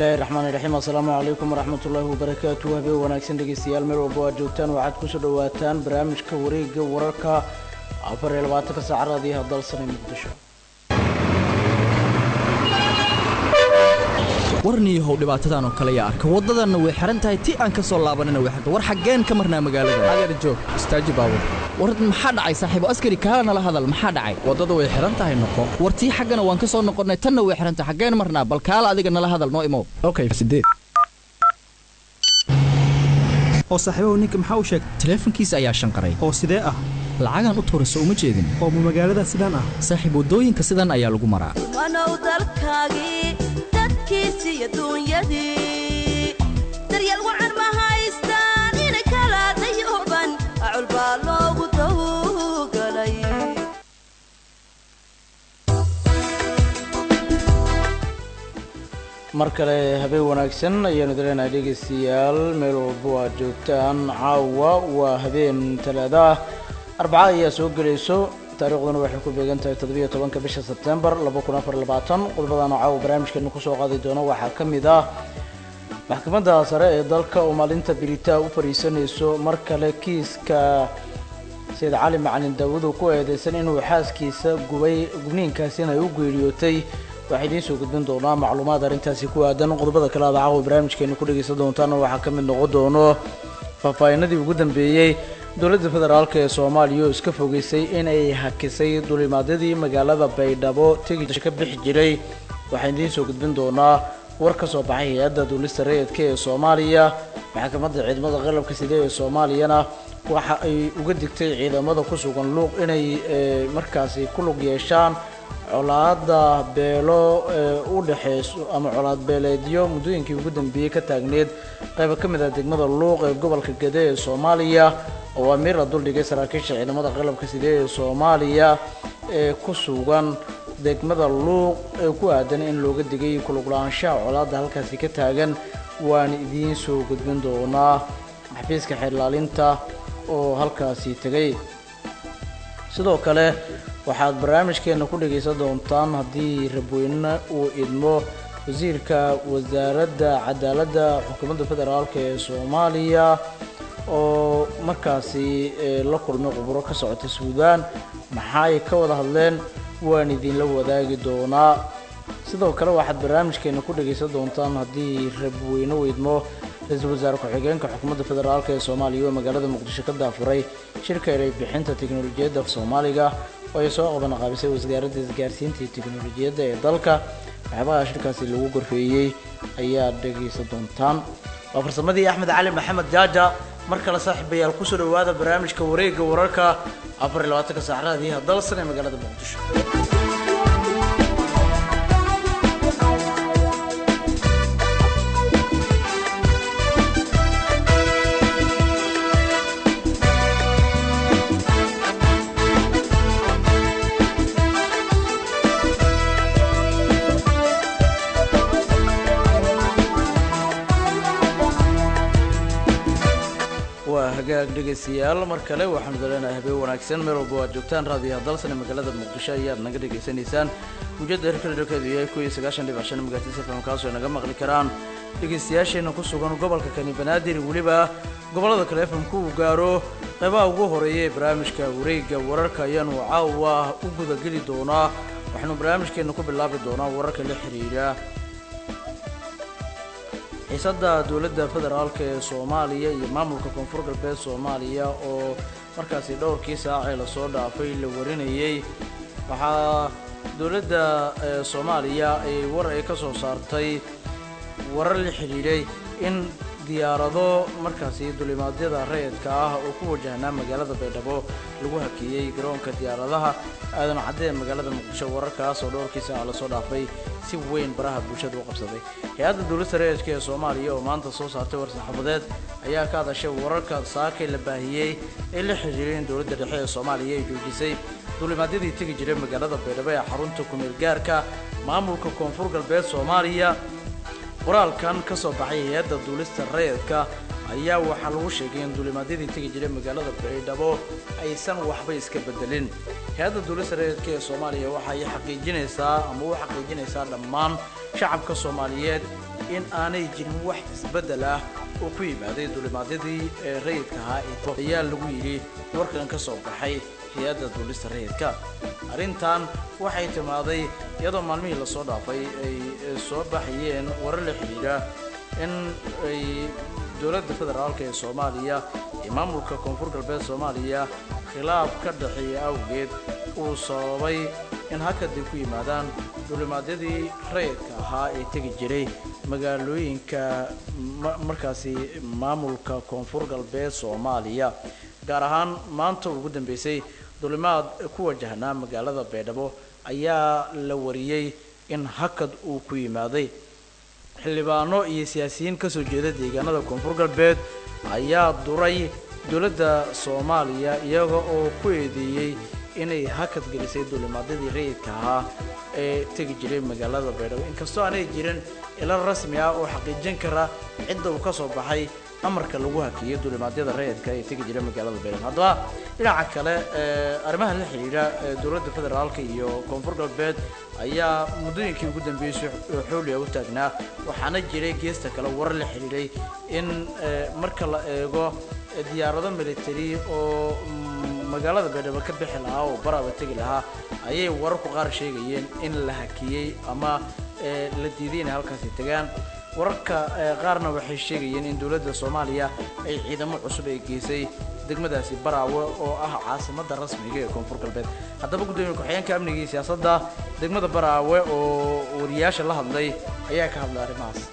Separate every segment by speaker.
Speaker 1: bismillahi raxmaan iraxiim assalaamu calaykum waraxmat ullaahi wabarakaatu habeen wanaagsan dhegeystayaal meel walba aad joogtaan waxaad kusoo dhawaataan barnaamijka wareega wararka afar iyo labaatanka saac raadiyaha dalsane muqdisho
Speaker 2: warniyahow dhibaatadan oo kale yaa arka waddadanna way xihan tahay ti aan ka soo laabanina way xirta war xaggeen ka marnaa magaalada
Speaker 3: adeer joog istaaji baabur
Speaker 2: war maxaa dhacay saaxiibo askari kaala nala hadal maxaa dhacay
Speaker 3: waddada way xihan tahay noqo
Speaker 2: war tii xaggana waan ka soo noqonnay tanna way xihan tahay xaggeen marnaa bal kaala adiga nala hadal noo imow
Speaker 3: okay sideed
Speaker 4: oo saaxiibahu ninka maxaa u sheegay
Speaker 2: taleefankiisa ayaa shanqaray
Speaker 4: oo sidee ah
Speaker 2: lacagaan u tuura soo uma jeedin
Speaker 4: oo ma magaalada sidaan ah
Speaker 2: saaxiib waddooyinka sidan ayaa lagu maraa
Speaker 5: wanow dalkaagii dadkiisi iyo duunyadii daryeel wacan ma haystaan inay kala dayooban acul baa loogu dawgalay
Speaker 1: mar kale habeen wanaagsan ayaanu daleenahay dhegeystayaal meel walba aad joogtaan caawa waa habeen talaada ah arbaca ayaa soo gelayso taariikhduna waxay ku beegan tahay toddobiyo tobanka bisha sebtembar laba kun afar labaatan qodobadana caawa barnaamijkeenu kusoo qaadi doono waxaa ka mid ah maxkamadda sare ee dalka oo maalinta biritaa u fadhiisanayso mar kale kiiska sayid cali macalin daawud uu ku eedeysan inuu xaaskiisa gubay gubniinkaasina ay u geeriyootay waxaa idiin soo gudbin doonaa macluumaad arrintaasi ku aadan qodobada kale aad caawa barnaamijkeenu ku dhegeysan doontaana waxaa ka mid noqon doono faahfaahinadii ugu dambeeyey dowladda federaalk ee soomaaliya oo iska fogeysay in ay hakisay dulimaadyadii magaalada baydhabo tegi ka bixi jiray waxaan idiin soo gudbin doonaa war ka soo baxay hay-adda duulista rayidka ee soomaaliya maxkamadda ciidamada qalabka side ee soomaaliyana waxa ay uga digtay ciidamada ku sugan luuq inay markaasi ku lug yeeshaan colaada beelo u dhexeyso ama colaad beeleedyo muddooyinkii ugu dambeeyey ka taagneed qayba ka mid ah degmada luuq ee gobolka gede ee soomaaliya oo amiir la duldhigay saraakiisha ciidamada qalabka side ee soomaaliya ee ku sugan degmada luuq ee ku aadan in looga digay kuluglaanshaha colaadda halkaasi ka taagan waan idiin soo gudbin doonaa xafiiska xeerlaalinta oo halkaasi tegay sidoo kale waxaad barnaamijkeena ku dhagaysan doontaan haddii rabweyne uu idmo wasiirka wasaaradda cadaaladda xukuumadda federaalk ee soomaaliya oo markaasi la kulmay quburo ka socota suudaan maxaa ay ka wada hadleen waan idinla wadaagi doonaa sidoo kale waxaad barnaamijkeena ku dhagaysan doontaan haddii rabweyne uu idmo ra-iisul wasaare ku-xigeenka xukuumadda federaalk ee soomaaliya oo magaalada muqdisho ka daafuray shirka eray bixinta teknolojiyadda soomaaliga oo ay soo qaban qaabisay wasaaradda isgaarsiinta iyo teknolojiyadda ee dalka waxyaabaha shirkaasi lagu gorfeeyey ayaad dhegaysan doontaan waa farsamadii axmed cali maxamed jaaja mar kale saaxiibayaal kusoo dhawaada barnaamijka wareegga wararka afar iyo labaatanka saacraadiiha dalsan ee magaalada muqdisho hagaag dhegaystayaal mar kale waxaanu daleenahay habeen wanaagsan meel walba waad joogtaan raadiyaha dalsan ee magaalada muqdisho ayaad naga dhegaysanaysaan mujada herkalidhokeedu yahay kuw iyo sagaashan dhibic shan magaartisa fm kaasoo ay naga maqli karaan dhegaystayaasheena ku sugan gobolka kani banaadir weliba gobollada kale fmku uu gaaro qaybaha ugu horeeya ee barnaamijka wareegga wararka ayaanu caawa u gudageli doonaa waxaanu barnaamijkeena ku bilaabi doonaa wararka la xiriira xiisadda dowladda federaalk ee soomaaliya iyo maamulka koonfur galbeed soomaaliya oo markaasi dhowrkii saacee lasoo dhaafay la warinayey waxaa dowladda soomaaliya ay war ay ka soo saartay warar la xidhiidhay in diyaarado markaasi dulimaadyada rayidka ah oo ku wajahnaa magaalada baydhabo lagu hakeeyey garoonka diyaaradaha aadan cadde ee magaalada muqdisho wararkaas oo dhowrkii saaca lasoo dhaafay si weyn baraha bulshada u qabsaday hay-adda dowladda rayidka ee soomaaliya oo maanta soo saartay war-saxaafadeed ayaa ka hadashay wararka saakay la baahiyey ee la xiriiray in dowladda dhexe ee soomaaliya ay joojisay dulimaadyadii tegi jiray magaalada baydhabo ee xarunta kumeel gaarka maamulka koonfur galbeed soomaaliya qoraalkan ka soo baxay hay-adda duulista rayidka ayaa waxaa lagu sheegay in duulimaadyadii tegi jiray magaalada baydhabo aysan waxba iska bedelin hay-adda duulista rayidka ee soomaaliya waxa ay xaqiijinaysaa ama u xaqiijinaysaa dhammaan shacabka soomaaliyeed in aanay jirin wax isbeddel ah oo ku yimaaday duulimaadyadii ee rayidka ahaa ayaa lagu yidhi warkan ka soo baxay hay-adda duulista rayidka arrintan waxay timaaday iyadoo maalmihii lasoo dhaafay ay soo baxayeen warar la xidhiidha in ay dowladda federaalka ee soomaaliya iyo maamulka koonfur galbeed soomaaliya khilaaf ka dhexeeya awgeed uu sababay in hakadib ku yimaadaan duulimaadyadii rayidka ahaa ee tegi jiray magaalooyinka markaasi maamulka koonfur galbeed soomaaliya gaar ahaan maanta ugu dambeysay duulimaad ku wajahnaa magaalada baydhabo ayaa la wariyey in hakad uu ku yimaaday xildhibaano iyo siyaasiyiin ka soo jeeda deegaanada koonfur galbeed ayaa duray dowladda soomaaliya iyaga oo ku eedeeyey inay hakad gelisay duulimaadyadii rayidka ahaa ee tegi jiray magaalada baydhabo inkastoo aanay jirin ilo rasmi ah oo xaqiijin kara cidda uu ka soo baxay amarka lagu hakiyey duulimaadyada rayidka ee tegi jiray magaalada baydhabo haddaba dhinaca kale arrimaha la xidhiidha dowladda federaalka iyo koonfur galbeed ayaa muddooyinkii ugu dambeysay xooliya u taagnaa waxaana jiray geesta kale warar la xidhiidhay in marka la eego diyaarado military oo magaalada baydhabo ka bixi lahaa oo baraba tegi lahaa ayay wararku qaar sheegayeen in la hakiyey ama la diiday inay halkaasi tegaan wararka qaarna waxay sheegayeen in dowladda soomaaliya ay ciidamo cusub ay geysay degmadaasi baraawe oo ah caasimadda rasmiga ee koonfur galbeed haddaba guddoomiye ku-xigeenka amniga iyo siyaasadda degmada baraawe oo wariyaasha la hadlay ayaa ka hadlay arrimahaas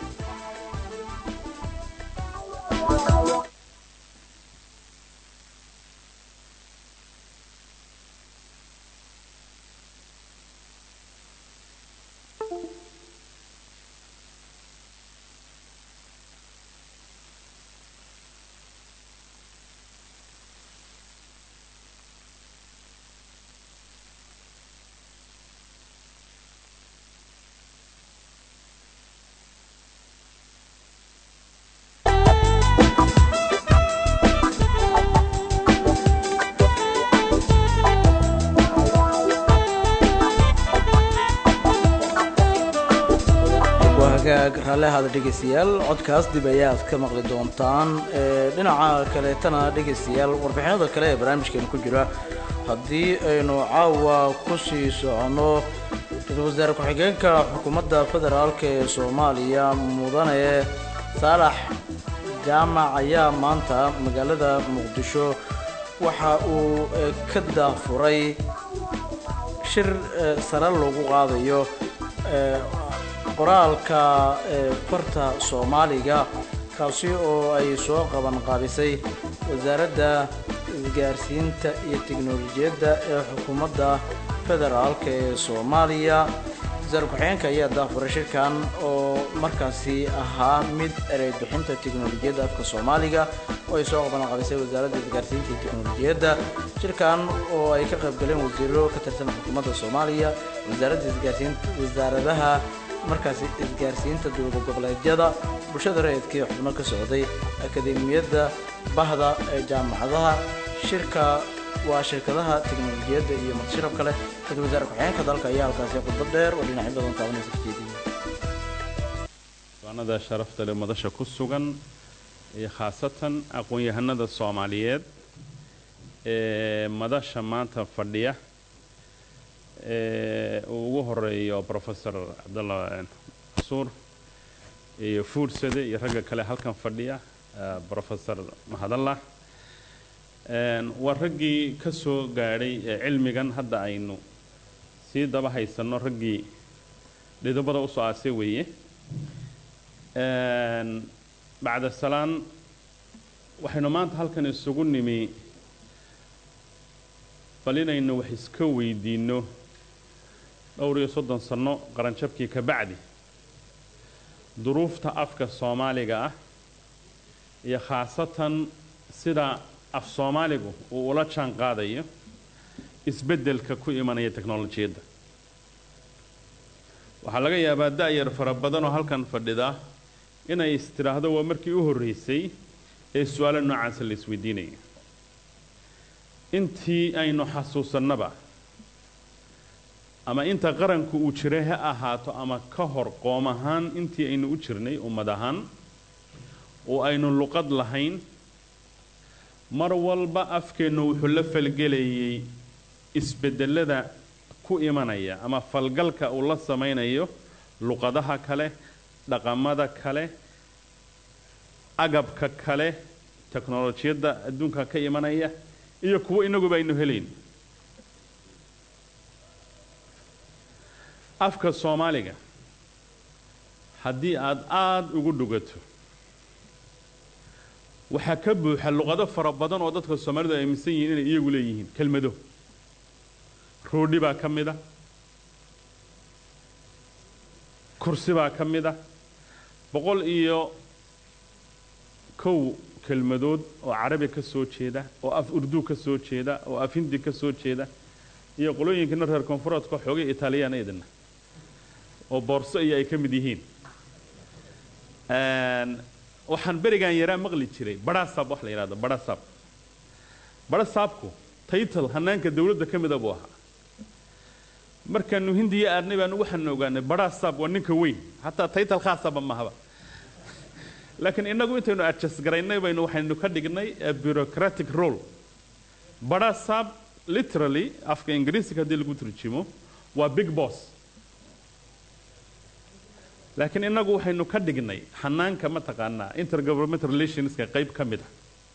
Speaker 1: raalleahaada dhegaystayaal codkaas dib ayaad ka maqli doontaan dhinaca kaleetana dhegaystayaal warbixinada kale ee barnaamijkeena ku jira haddii aynu caawa ku sii soconno ra-iisul wasaare ku-xigeenka xukuumadda federaalk ee soomaaliya mudane saalax jaamac ayaa maanta magaalada muqdisho waxa uu ka daafuray shir sare loogu qaadayo qoraalka farta soomaaliga kaasi oo ay soo qaban qaabisay wasaaradda isgaarsiinta iyo teknolojiyadda ee xukuumadda federaalk ee soomaaliya wasaare ku-xigeenka ayaa daafuray shirkan oo markaasi ahaa mid erey bixinta teknolojiyadda afka soomaaliga oo ay soo qaban qaabisay wasaaradda isgaarsiinta iyo teknolojiyadda shirkan oo ay ka qayb galeen wasiiro ka tirsan xukuumadda soomaaliya wasaaradda isgaarsiinta wasaaradaha markaasi isgaarsiinta dowlad goboleedyada bulshada rayidka ee xubno ka socday akademiyadda bahda ee jaamacadaha shirka waa shirkadaha teknolojiyadda iyo madshirab kale ra-isul wasaare ku-xigeenka dalka ayaa halkaasi khudbad dheer oo dhinacyo badan taabanaysa ka jeediyey
Speaker 6: diiwaanada sharafta leh madasha ku sugan iyo khaasatan aqoon-yahanada soomaaliyeed ee madasha maanta fadhiya uu ugu horeeyo professor cabdalla casuur iyo fuursade iyo ragga kale halkan fadhiya professor mahadallah waa raggii ka soo gaadhay cilmigan hadda aynu sii daba haysanno raggii dhidobada usoo aasay weeye bacda salaan waxaynu maanta halkan isugu nimi bal inaynu wax iska weydiinno dhowr iyo soddon sanno qaranjabkii ka bacdi duruufta afka soomaaliga ah iyo khaasatan sida af soomaaligu uu ula jaan qaadayo isbeddelka ku imanaya teknolojiyadda waxaa laga yaabaa da-yar fara badan oo halkan fadhida inay istiraahdo waa markii u horreysay ee su-aalo noocaasa la isweydiinaya intii aynu xasuusannaba ama inta qaranku uu jiray ha ahaato ama ka hor qoom ahaan intii aynu u jirnay ummad ahaan oo aynu luqad lahayn mar walba afkeennu wuxuu la falgelayay isbedelada ku imanaya ama falgalka uu la samaynayo luqadaha kale dhaqamada kale agabka kale teknolojiyadda adduunka ka imanaya iyo kuwo inaguba aynu helayn afka soomaaliga haddii aada aada ugu dhugato waxaa ka buuxa luqado fara badan oo dadka soomaalidu ay aaminsan yihiin inay iyagu leeyihiin kelmado roodhi baa ka mid a kursi baa ka mid a boqol iyo kow kelmadood oo carabi ka soo jeeda oo af urdu ka soo jeeda oo af hindi ka soo jeeda iyo qolooyinkana reer koonfureedka xoogay italiyaan idina oo boorso iyo ay ka mid yihiin waxaan berigan yaraa maqli jiray badhasaab wax la yidhahdo badhasaab badhasaabku taytal hanaanka dawladda ka mida buu ahaa markaanu hindiya aadnay baanu waxaanu ogaanay badhasaab waa ninka weyn hataa taytal khaasaba mahaba laakiin innagu intaynu adjust garaynay baynu waxaynu ka dhignay bureaucratic role badhasaab literally afka ingiriisiga haddii lagu turjimo waa big boss laakiin innagu waxaynu ka dhignay xanaanka mataqaanaa intergovernmental relationska qayb ka mid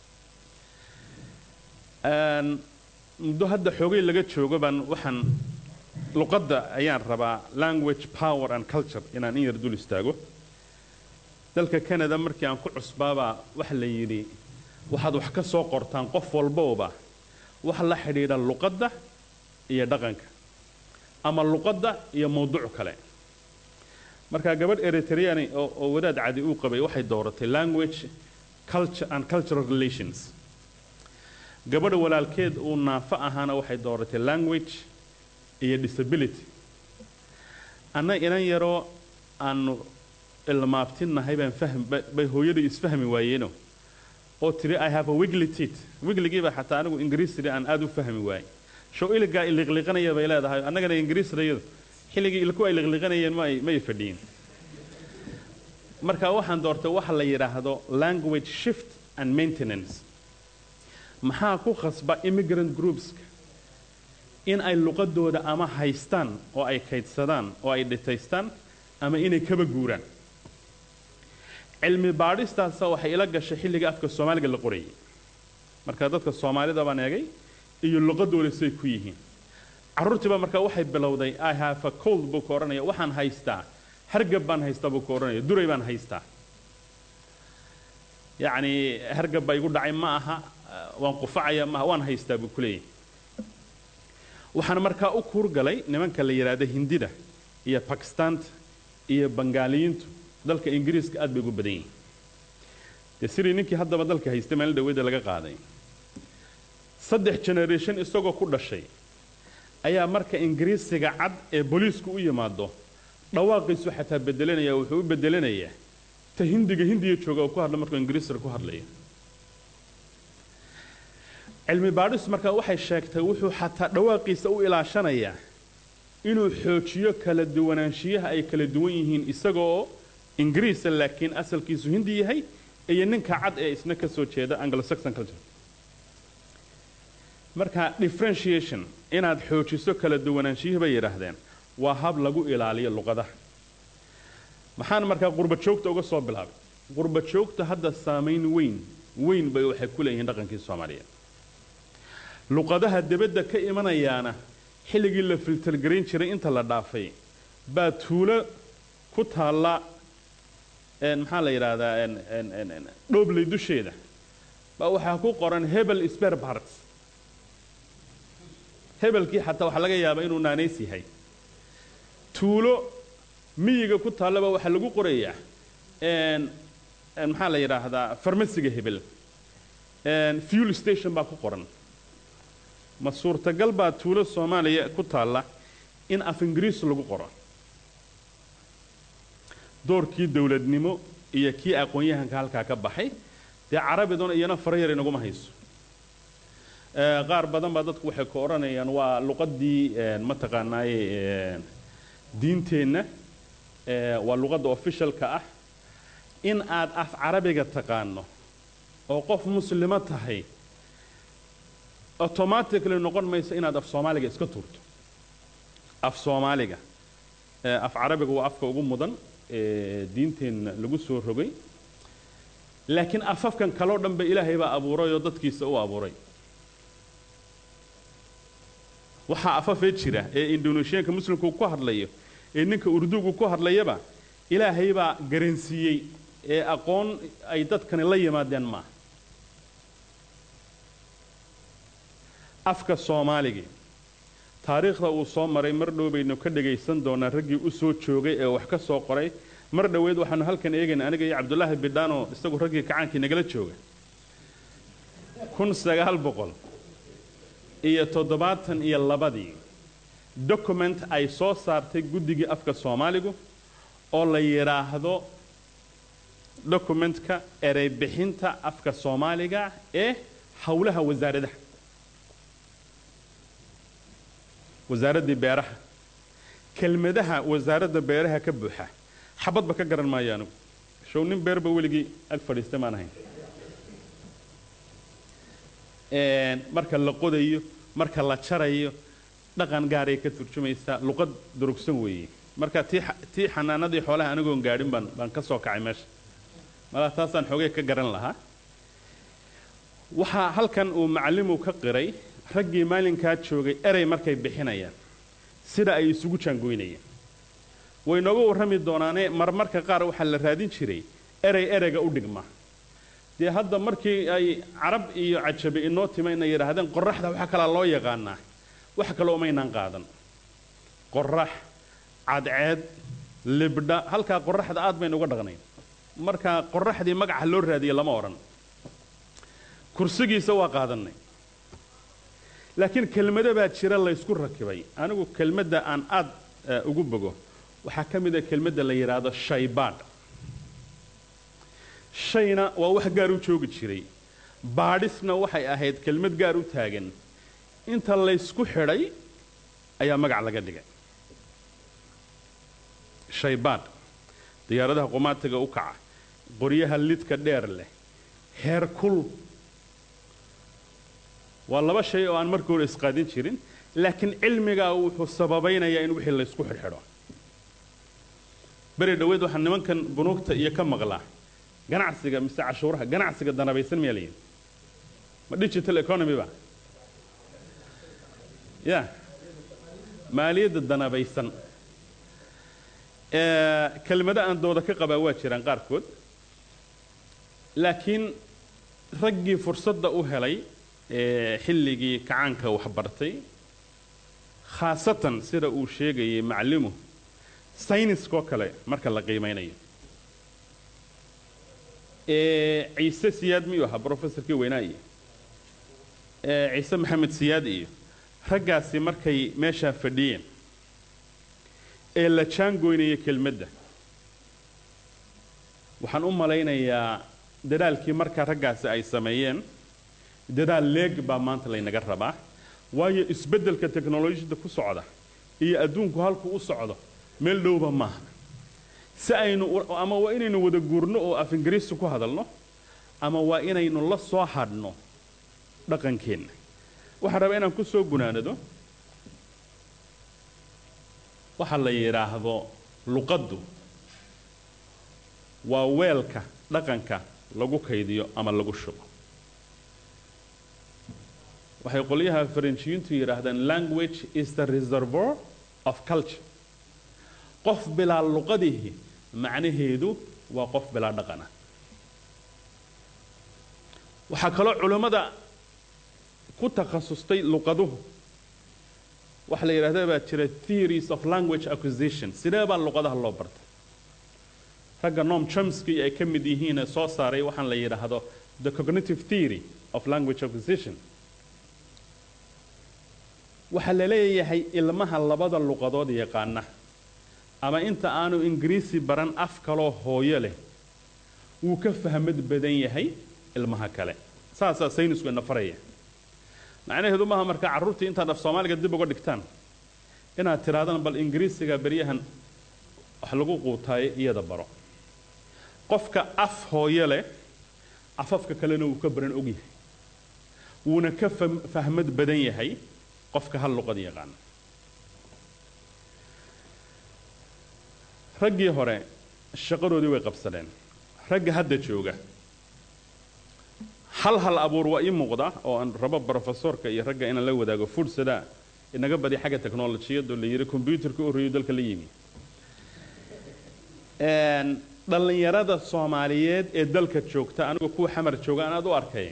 Speaker 6: a muddo hadda xoogay laga joogo baan waxaan luqadda ayaan rabaa language power and culture inaan in yar dul istaago dalka canada markii aan ku cusbaabaa waxa la yidhi waxaad wax ka soo qortaan qof walbooba wax la xidhiidha luqadda iyo dhaqanka ama luqadda iyo mawduuc kale markaa gabadh eritreani oo wadaad cadi uu qabay waxay dooratay language culture and cultural relations gabadha walaalkeed uu naafo ahaana waxay dooratay language iyo disability anna inan yaroo aanu ilmaabtinahay baan fahm bay hooyadii isfahmi waayeeno oo tiri i have a wigly teeth wigligiiba xataa anigu ingiriisida aan aada u fahmi waayey show iligaa iliqliqanaya bay leedahay annagana ingiriisdayadu xilligii ilku ay liqliqanayeen ma may fadhiyin marka waxaan doortay waxa la yidhaahdo language shift and maintenance maxaa ku khasba immigrant groupska in ay luqadooda ama haystaan oo ay kaydsadaan oo ay dhitaystaan ama inay kaba guuraan cilmi baadhistaasa waxay ila gashay xilliga afka soomaaliga la qorayay marka dadka soomaalida baan eegay iyo luqadooda say ku yihiin carruurtiiba markaa waxay bilowday i have a cold buu ka odhanaya waxaan haystaa hargab baan haystaa buu ka odhanaya duray baan haystaa yacni hargab baa igu dhacay ma aha waan qufacaya maaha waan haystaa buu ku leeyahay waxaan markaa u kuurgalay nimanka la yidhaahdo hindida iyo bakistaanta iyo bangaaliyiintu dalka ingiriiska aad bay ugu badan yihiin dee sidii ninkii haddaba dalka haystay maalin dhaweeda laga qaaday saddex generation isagoo ku dhashay ayaa marka ingiriisiga cad ee booliisku u yimaado dhawaaqiisu xataa bedelanaya wuxuu u bedelanayaa ta hindiga hindiya jooga oo ku hadla markuu ingiriisiga ku hadlaya cilmi baadhis markaa waxay sheegtay wuxuu xataa dhawaaqiisa u ilaashanayaa inuu xoojiyo kala duwanaanshiyaha ay kala duwan yihiin isagoo ingiriisa laakiin asalkiisu hindi yahay iyo ninka cad ee isna ka soo jeeda anglo-saxon culture marka differentiation inaad xoojiso kala duwanaanshiyihi bay yidhaahdeen waa hab lagu ilaaliyo luqadaha maxaan markaa qurba joogta uga soo bilaabay qurba joogta hadda saamayn weyn weyn bay waxay ku leeyihiin dhaqankii soomaaliyeed luqadaha debadda ka imanayaana xilligii la filtergarayn jiray inta la dhaafay baa tuulo ku taalla maxaa la yidhaahdaa dhoobley dusheeda baa waxaa ku qoran hebel spare parts hebelkii xataa waxaa laga yaabaa inuu naanays yahay tuulo miyiga ku taallaba waxaa lagu qorayaa maxaa la yidhaahdaa farmasiga hebel fuel station baa ku qoran ma suurtagal baa tuulo soomaaliya ku taalla in af ingiriis lagu qoro doorkii dowladnimo iyo kii aqoon-yahanka halkaa ka baxay dee carabiduna iyana fara yar inaguma hayso qaar badan baa dadku waxay ku odhanayaan waa luqaddii mataqaanaaye diinteenna waa luqadda officialka ah in aad af carabiga taqaano oo qof muslimo tahay automatically noqon mayso inaad af soomaaliga iska tuurto af soomaaliga af carabiga waa afka ugu mudan ee diinteenna lagu soo rogay laakiin afafkan kaloo dhan ba ilaahay baa abuuray oo dadkiisa u abuuray waxaa afafee jira ee indonesiyaanka muslimku ku hadlayo ee ninka urdugu ku hadlayaba ilaahay baa garansiiyey ee aqoon ay dadkani la yimaadeen maaha afka soomaaligii taariikhda uu soo maray mar dhow baynu ka dhagaysan doonaa raggii u soo joogay ee wax ka soo qoray mar dhoweed waxaanu halkan eegayna aniga iyo cabdulaahi bidhaano isagu raggii kacaankii nagala jooga kun sagaal boqol iyo toddobaatan iyo labadii document ay soo saartay guddigii afka soomaaligu oo la yidhaahdo documentka erey bixinta afka soomaaliga ee howlaha wasaaradaha wasaaraddii beeraha kelmadaha wasaaradda beeraha ka buuxa xabadba ka garan maayo anigu show nin beerba weligii ag fadhiista maan ahayn marka la qodayo marka la jarayo dhaqan gaaray ka turjumaysaa luqad durugsan weeye marka tii tii xanaanadii xoolaha anigoon gaadhin baan baan ka soo kacay meesha malaa taasaan xoogay ka garan lahaa waxaa halkan uu macallimu ka qiray raggii maalinkaa joogay erey markay bixinayaan sida ay isugu jaangoynayeen way nooga warrami doonaane marmarka qaar waxaa la raadin jiray erey ereyga u dhigma dee hadda markii ay carab iyo cajabe inoo timayna yidhaahdeen qoraxda waxa kalaa loo yaqaanaa wax kale umaynaan qaadan qorax cadceed libdha halkaa qoraxda aad baynu uga dhaqnayn marka qoraxdii magaca loo raadiyey lama odhan kursigiisa waa qaadannay laakiin kelmado baa jira laysku rakibay anigu kelmadda aan aad ugu bogo waxaa ka mid a kelmadda la yidhaahdo shaybaadh shayna waa wax gaar u joogi jiray baadhisna waxay ahayd kelmad gaar u taagan inta laysku xidhay ayaa magac laga dhigay shaybaadh diyaaradaha qumaatiga u kaca qoryaha lidka dheer leh heer kul waa laba shay oo aan markii hore isqaadin jirin laakiin cilmigaa wuxuu sababaynayaa in wixii laysku xidhxidho beri dhoweed waxaa nimankan bunuugta iyo ka maqlaa ganacsiga mise cashuuraha ganacsiga danabaysan miyaa layihi ma digital economy ba ya maaliyadda danabaysan kelmado aan dooda ka qabaa waa jiraan qaarkood laakiin raggii fursadda u helay xilligii kacaanka waxbartay khaasatan sida uu sheegayay maclimu sayniskoo kale marka la qiimaynayo ciise siyaad miyuu ahaa brofessorkii weynaa iyo ciise maxamed siyaad iyo raggaasi markay meeshaa fadhiyeen ee la jaangoynaya kelmadda waxaan u malaynayaa dadaalkii markaa raggaasi ay sameeyeen dadaal leeg baa maanta laynaga rabaa waayo isbeddelka teknolojiyadda ku socda iyo adduunku halku u socdo meel dhowba maaha si aynu ama waa inaynu wada guurno oo af ingiriisi ku hadalno ama waa inaynu la soo hadhno dhaqankeenna waxaan rabaa inaan ku soo gunaanado waxa la yidhaahdo luqaddu waa weelka dhaqanka lagu kaydiyo ama lagu shubo waxay qolyaha faranjiyiintu yidhaahdaan language is the reservoir of culture qof bilaa luqadihi macnaheedu waa qof bilaa dhaqana waxaa kaloo culammada ku takhasustay luqaduhu waxa la yidhahda baa jira theories of language acquisition sidee baa luqadaha loo barta ragga noam chomsky ay ka mid yihiine soo saaray waxaan la yidhaahdo the cognitive theory of language acquisition waxaa la leeyahay ilmaha labada luqadood yaqaana ama inta aanu ingiriisi baran af kaloo hooyo leh wuu ka fahmad badan yahay ilmaha kale saasaa saynisku ina faraya macnaheedu maaha markaa carruurtii intaad af soomaaliga dib uga dhigtaan inaad tidhaahdaan bal ingiriisiga beryahan wax lagu quutaayo iyada baro qofka af hooyo leh afafka kalena wuu ka baran ogyahay wuuna ka fam- fahmad badan yahay qofka hal luqad yaqaan raggii hore shaqadoodii way qabsadeen ragga hadda jooga hal hal abuur waa ii muuqda oo aan rabo brofesorka iyo ragga inaan la wadaago fursada inaga badi xagga teknolojiyadoo la yidhi kombyuutarka u horreeyo dalka la yimi Een, dhallinyarada soomaaliyeed ee dalka joogta anigu kuwa xamar jooga aan aad u arkay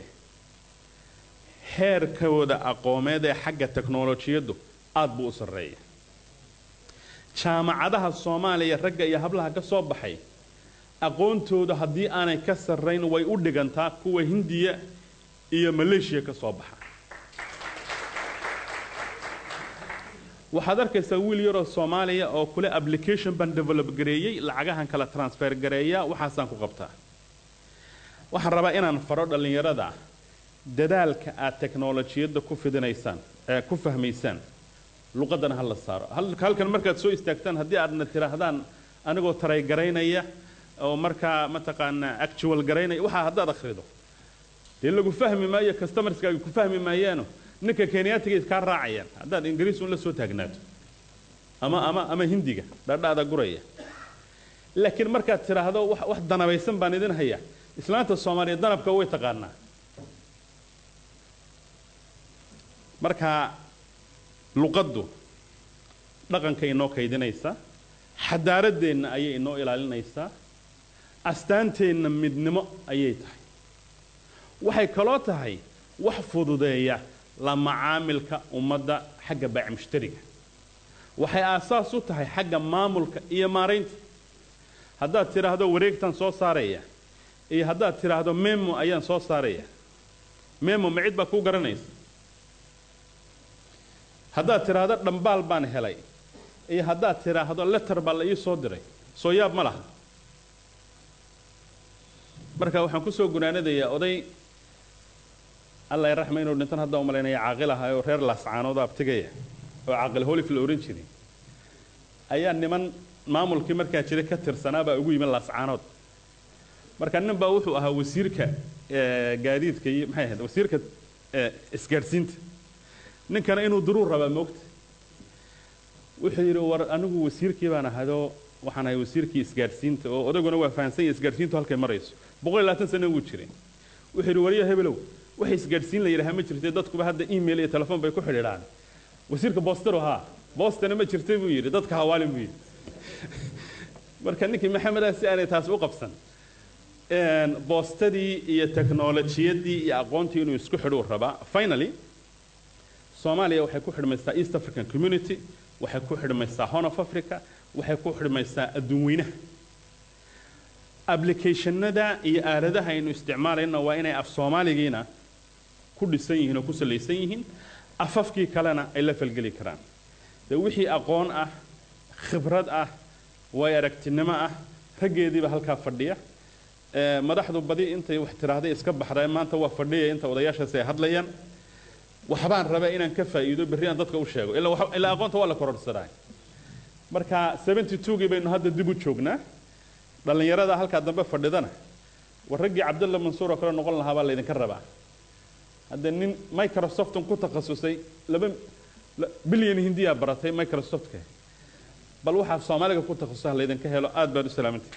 Speaker 6: heerkooda aqoomeed ee xagga teknolojiyaddu aad buu u sarreeya jaamacadaha soomaaliya ragga iyo hablaha ka soo baxay aqoontooda haddii aanay ka sarrayn way u dhigantaa kuwa hindiya iyo maleeshiya ka soo baxa waxaad arkaysaa wiil yaroo soomaaliya oo kule application baan develop gareeyey lacagahan kala transfer gareeya waxaasaan ku qabtaa waxaan rabaa inaan faro dhallinyarada dadaalka aad teknolojiyadda ku fidinaysaan ee ku fahmaysaan luqadana ha la saaro Hal- halkan markaad soo istaagtaan haddii aadna tidhaahdaan anigoo taray garaynaya oo markaa mataqaanaa actual garaynaya waxaa haddaad akhrido dee lagu fahmi maayo customerskaaga ku fahmi maayaano ninka kenyaatiga iskaa raacayaan haddaad ingiriis un la soo taagnaato ama ama ama hindiga dhadhaada guraya laakiin markaad tidhaahdo wax wax danabaysan baan idin haya islaanta soomaaliya danabka way taqaanaa marka luqaddu dhaqanka inoo kaydinaysaa xadaaradeenna ayay inoo ilaalinaysaa astaanteenna midnimo ayay tahay waxay kaloo tahay wax fududeeya la macaamilka ummadda xagga baac mushtariga waxay aasaas u tahay xagga maamulka iyo maaraynta haddaad tidhaahdo wareegtan soo saaraya iyo haddaad tidhaahdo memo ayaan soo saaraya memo ma cid baa kuu garanaysa haddaad tidhaahdo dhambaal baan helay iyo haddaad tidhaahdo letter baa la ii soo diray soo yaab ma laha marka waxaan kusoo gunaanadayaa oday alla ay raxma inuu dhintan hadda umalaynaya caaqil ahaa oo reer laascaanood abtigaya oo caaqil holif la ohan jiray ayaa niman maamulkii markaa jiray ka tirsanaa baa ugu yimi laascaanood marka nin baa wuxuu ahaa wasiirka eh, gaadiidka iyo maxay ahayd wasiirka eh, isgaadhsiinta ninkana inuu duruur rabaa moogta wuxuu yidhi war anigu wasiirkii baan ahadoo waxaan ahay wasiirkii isgaadhsiinta oo odaguna waa fahansan yahay isgaadhsiintu halkay marayso boqol iyo labaatan sano wuu jiray wuxuu yidhi wariya hebelow waxay isgaadhsiin la yidhaha ma jirtay dadkuba hadda email iyo telefoon bay ku xidhiidhaan wasiirka boostero haa boostana ma jirtay buu yidhi dadka hawaalin buu yidhi marka ninkii maxamedaa si aanay taas u qabsan een, boostadii iyo teknolojiyadii iyo aqoontii inuu isku xidhuu rabaa finally soomaaliya waxay ku xidhmaysaa east african community waxay ku xidhmaysaa horn of africa waxay ku xidhmaysaa adduun weynaha applicationada iyo aaladaha aynu isticmaalayna waa inay af soomaaligiina ku dhisan yihiin oo ku salaysan yihiin afafkii kalena ay la falgeli karaan dee wixii aqoon ah khibrad ah way aragtinimo ah raggeediiba halkaa fadhiya Ee, madaxdu badi intay wax tiraahday iska baxday maanta waa fadhiya inta odayaashaasi ay hadlayaan waxbaan rabaa inaan ka faa'iido berri aan dadka u sheego ilaa waxa- ilaa aqoonta waa la kororsadaa marka 72gii baynu hadda dib u joognaa dhallinyarada halkaa dambe fadhidana war raggii cabdalla mansuur oo kale noqon lahaa baa laydinka rabaa hadda nin microsoftan ku takhasusay laba la- bilyan hindiyaa baratay microsoftka bal waxaa soomaaliga ku takhasusah laydinka helo aad baad u salaamantay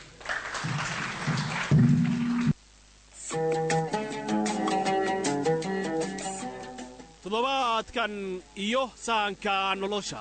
Speaker 7: toddobaadkan iyo sahanka nolosha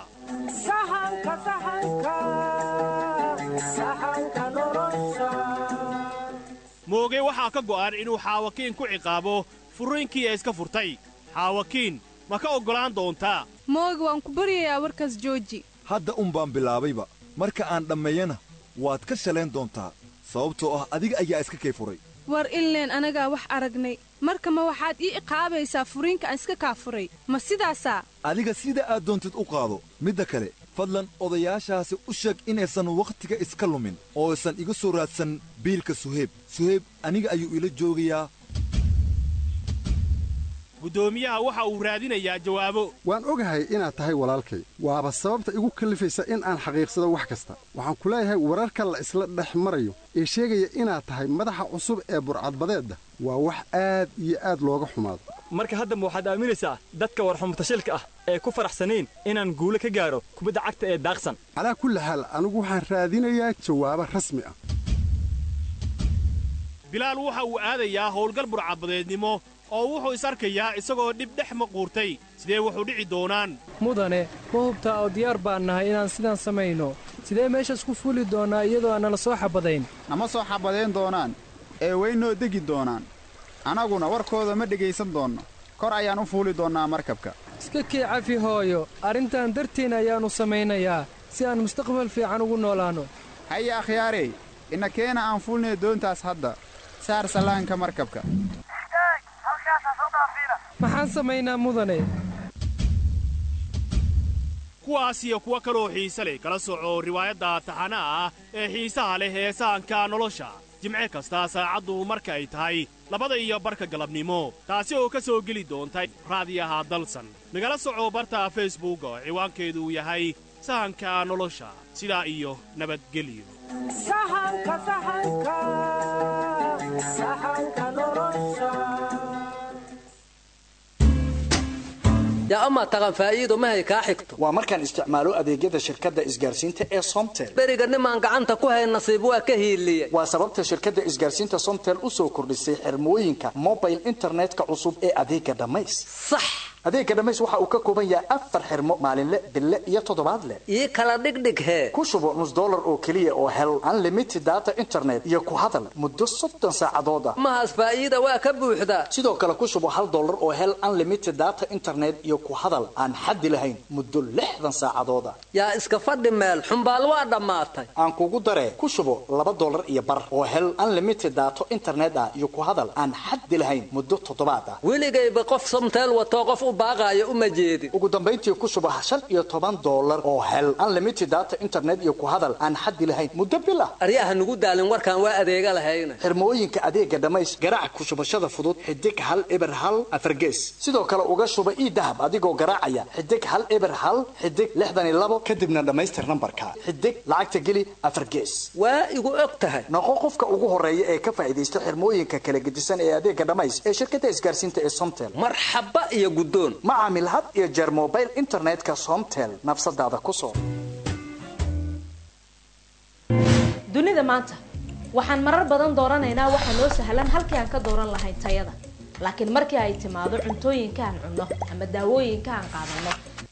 Speaker 7: mooge waxaa ka go'an inuu xaawakiin ku ciqaabo furriinkii ee iska furtay xaawakiin ma ka oggolaan doontaa
Speaker 8: mooga waan ku baryayaa warkaas jooji
Speaker 9: hadda un baan bilaabayba marka aan dhammeeyana waad ka shalayn doontaa sababtoo ah adiga ayaa iska kay furay
Speaker 8: war illeen anagaa wax aragnay marka ma waxaad ii iqaabaysaa furiinka aan iska kaa furay ma sidaasaa
Speaker 9: adiga sida aad doontid u qaado midda kale fadlan odayaashaasi u sheeg inaysan wakhtiga iska lumin oo aysan iga soo raadsan biilka suheyb suheyb aniga ayuu ila joogayaa
Speaker 7: guddoomiyaha waxa uu raadinayaa jawaabo
Speaker 10: waan ogahay inaad tahay walaalkay waaba sababta igu kallifaysa in aan xaqiiqsado wax kasta waxaan ku leeyahay wararka la isla dhex marayo ee sheegaya inaad tahay madaxa cusub ee burcadbadeedda waa wax aad iyo aad looga xumaado
Speaker 11: marka haddaba waxaad aaminaysaa dadka warxumutashilka ah ee ku faraxsanayn inaan guulo ka gaaro kubadda cagta ee daaqsan
Speaker 10: calaa kulli xaal anigu waxaan raadinayaa jawaabo rasmi ah
Speaker 7: bilaal waxa uu aadayaa howlgal burcadbadeednimo oo wuxuu is arkayaa isagoo dhib dhex maquurtay sidee wuxuu dhici doonaan
Speaker 12: mudane ma hubtaa oo diyaar baan nahay inaan sidaan samayno sidee meeshaas ku fuuli doonnaa iyadoo aanala soo xabadayn
Speaker 13: nama soo xabadayn doonaan ee weynoo degi doonaan annaguna warkooda ma dhegaysan doonno kor ayaan u fuuli doonnaa markabka
Speaker 12: iska kii cafi hooyo arrintan dartiin ayaannu samaynayaa si aan mustaqbal fiican ugu noolaanno
Speaker 13: haye akhyaarey ina keena aan fuulnay doontaas hadda saar sallaanka markabka
Speaker 12: maxaan samaynaa mudane
Speaker 7: kuwaas iyo kuwo kaloo xiise leh kala soco riwaayadda taxanaha ah ee xiisaha leh ee sahanka nolosha jimce kasta saacaddu marka ay tahay labada iyo barka galabnimo taasi oo ka soo geli doonta raadiyaha dalsan nagala soco barta facebook oo ciwaankeedu yahay sahanka nolosha sidaa iyo nabadgelyo
Speaker 14: yaa amaa taqan faa'iido mahay kaa xigto
Speaker 15: waa markaan isticmaalo adeegyada shirkadda isgaarsiinta ee somtel
Speaker 14: beriga nimaan gacanta ku hayn nasiib waa ka hiiliyey
Speaker 15: waa sababta shirkadda isgaarsiinta somtel u soo kordhisay xirmooyinka mobile internetka cusub ee adeega dhammays
Speaker 14: sax
Speaker 15: adeega dhammays waxa uu ka kooban yahay afar xirmo maalinle bille iyo toddobaadle
Speaker 14: ii kala dhigdhig hee
Speaker 15: ku shubo nus dollar oo keliya oo hel unlimited data internet iyo ku hadal muddo soddon saacadood ah
Speaker 14: mahaas faa'iida waa ka buuxdaa
Speaker 15: sidoo kale ku shubo hal dollar oo hel unlimited data internet iyo ku hadal aan xaddi lahayn muddo lixdan saacadood ah
Speaker 14: yaa iska fadhi meel xumbaal waa dhammaatay
Speaker 15: aan kugu daree ku shubo laba dollar iyo bar oo hel unlimited daato internet ah iyo ku hadal aan xaddi lahayn muddo toddobaad ah
Speaker 14: weligayba qof somteel watoo qof u baaqaayo uma jeedin
Speaker 15: ugu dambayntii ku shubo shan iyo toban dollar oo hel unlimited data internet iyo ku hadal aan xaddi lahayn muddo bil ah
Speaker 14: aryaha nugu daalin warkaan waa adeega lahayna
Speaker 15: xirmooyinka adeega dhammays garaac ku shubashada fudud xidig hal eber hal afargees sidoo kale uga shuba ii dahab adigoo garaacaya xidig hal eber hal xidig lixdan iyo labo kadibna dhammaystir nambarka xidig lacagta geli afar gees
Speaker 14: waa igu og tahay
Speaker 15: noqo qofka ugu horeeya ee ka faa'idaysta xirmooyinka kala gedisan ee adeega dhammays ee shirkadda isgaarsiinta ee somtel
Speaker 14: marxaba iyo guddoon
Speaker 15: ma caamil had iyo jeer mobile internetka somtel nafsadaada ku soo
Speaker 16: dunida maanta waxaan marar badan dooranaynaa waxa noo sahlan halkii aan ka dooran lahayn tayada laakiin markii ay timaado cuntooyinka aan cunno ama daawooyinka aan qaadanno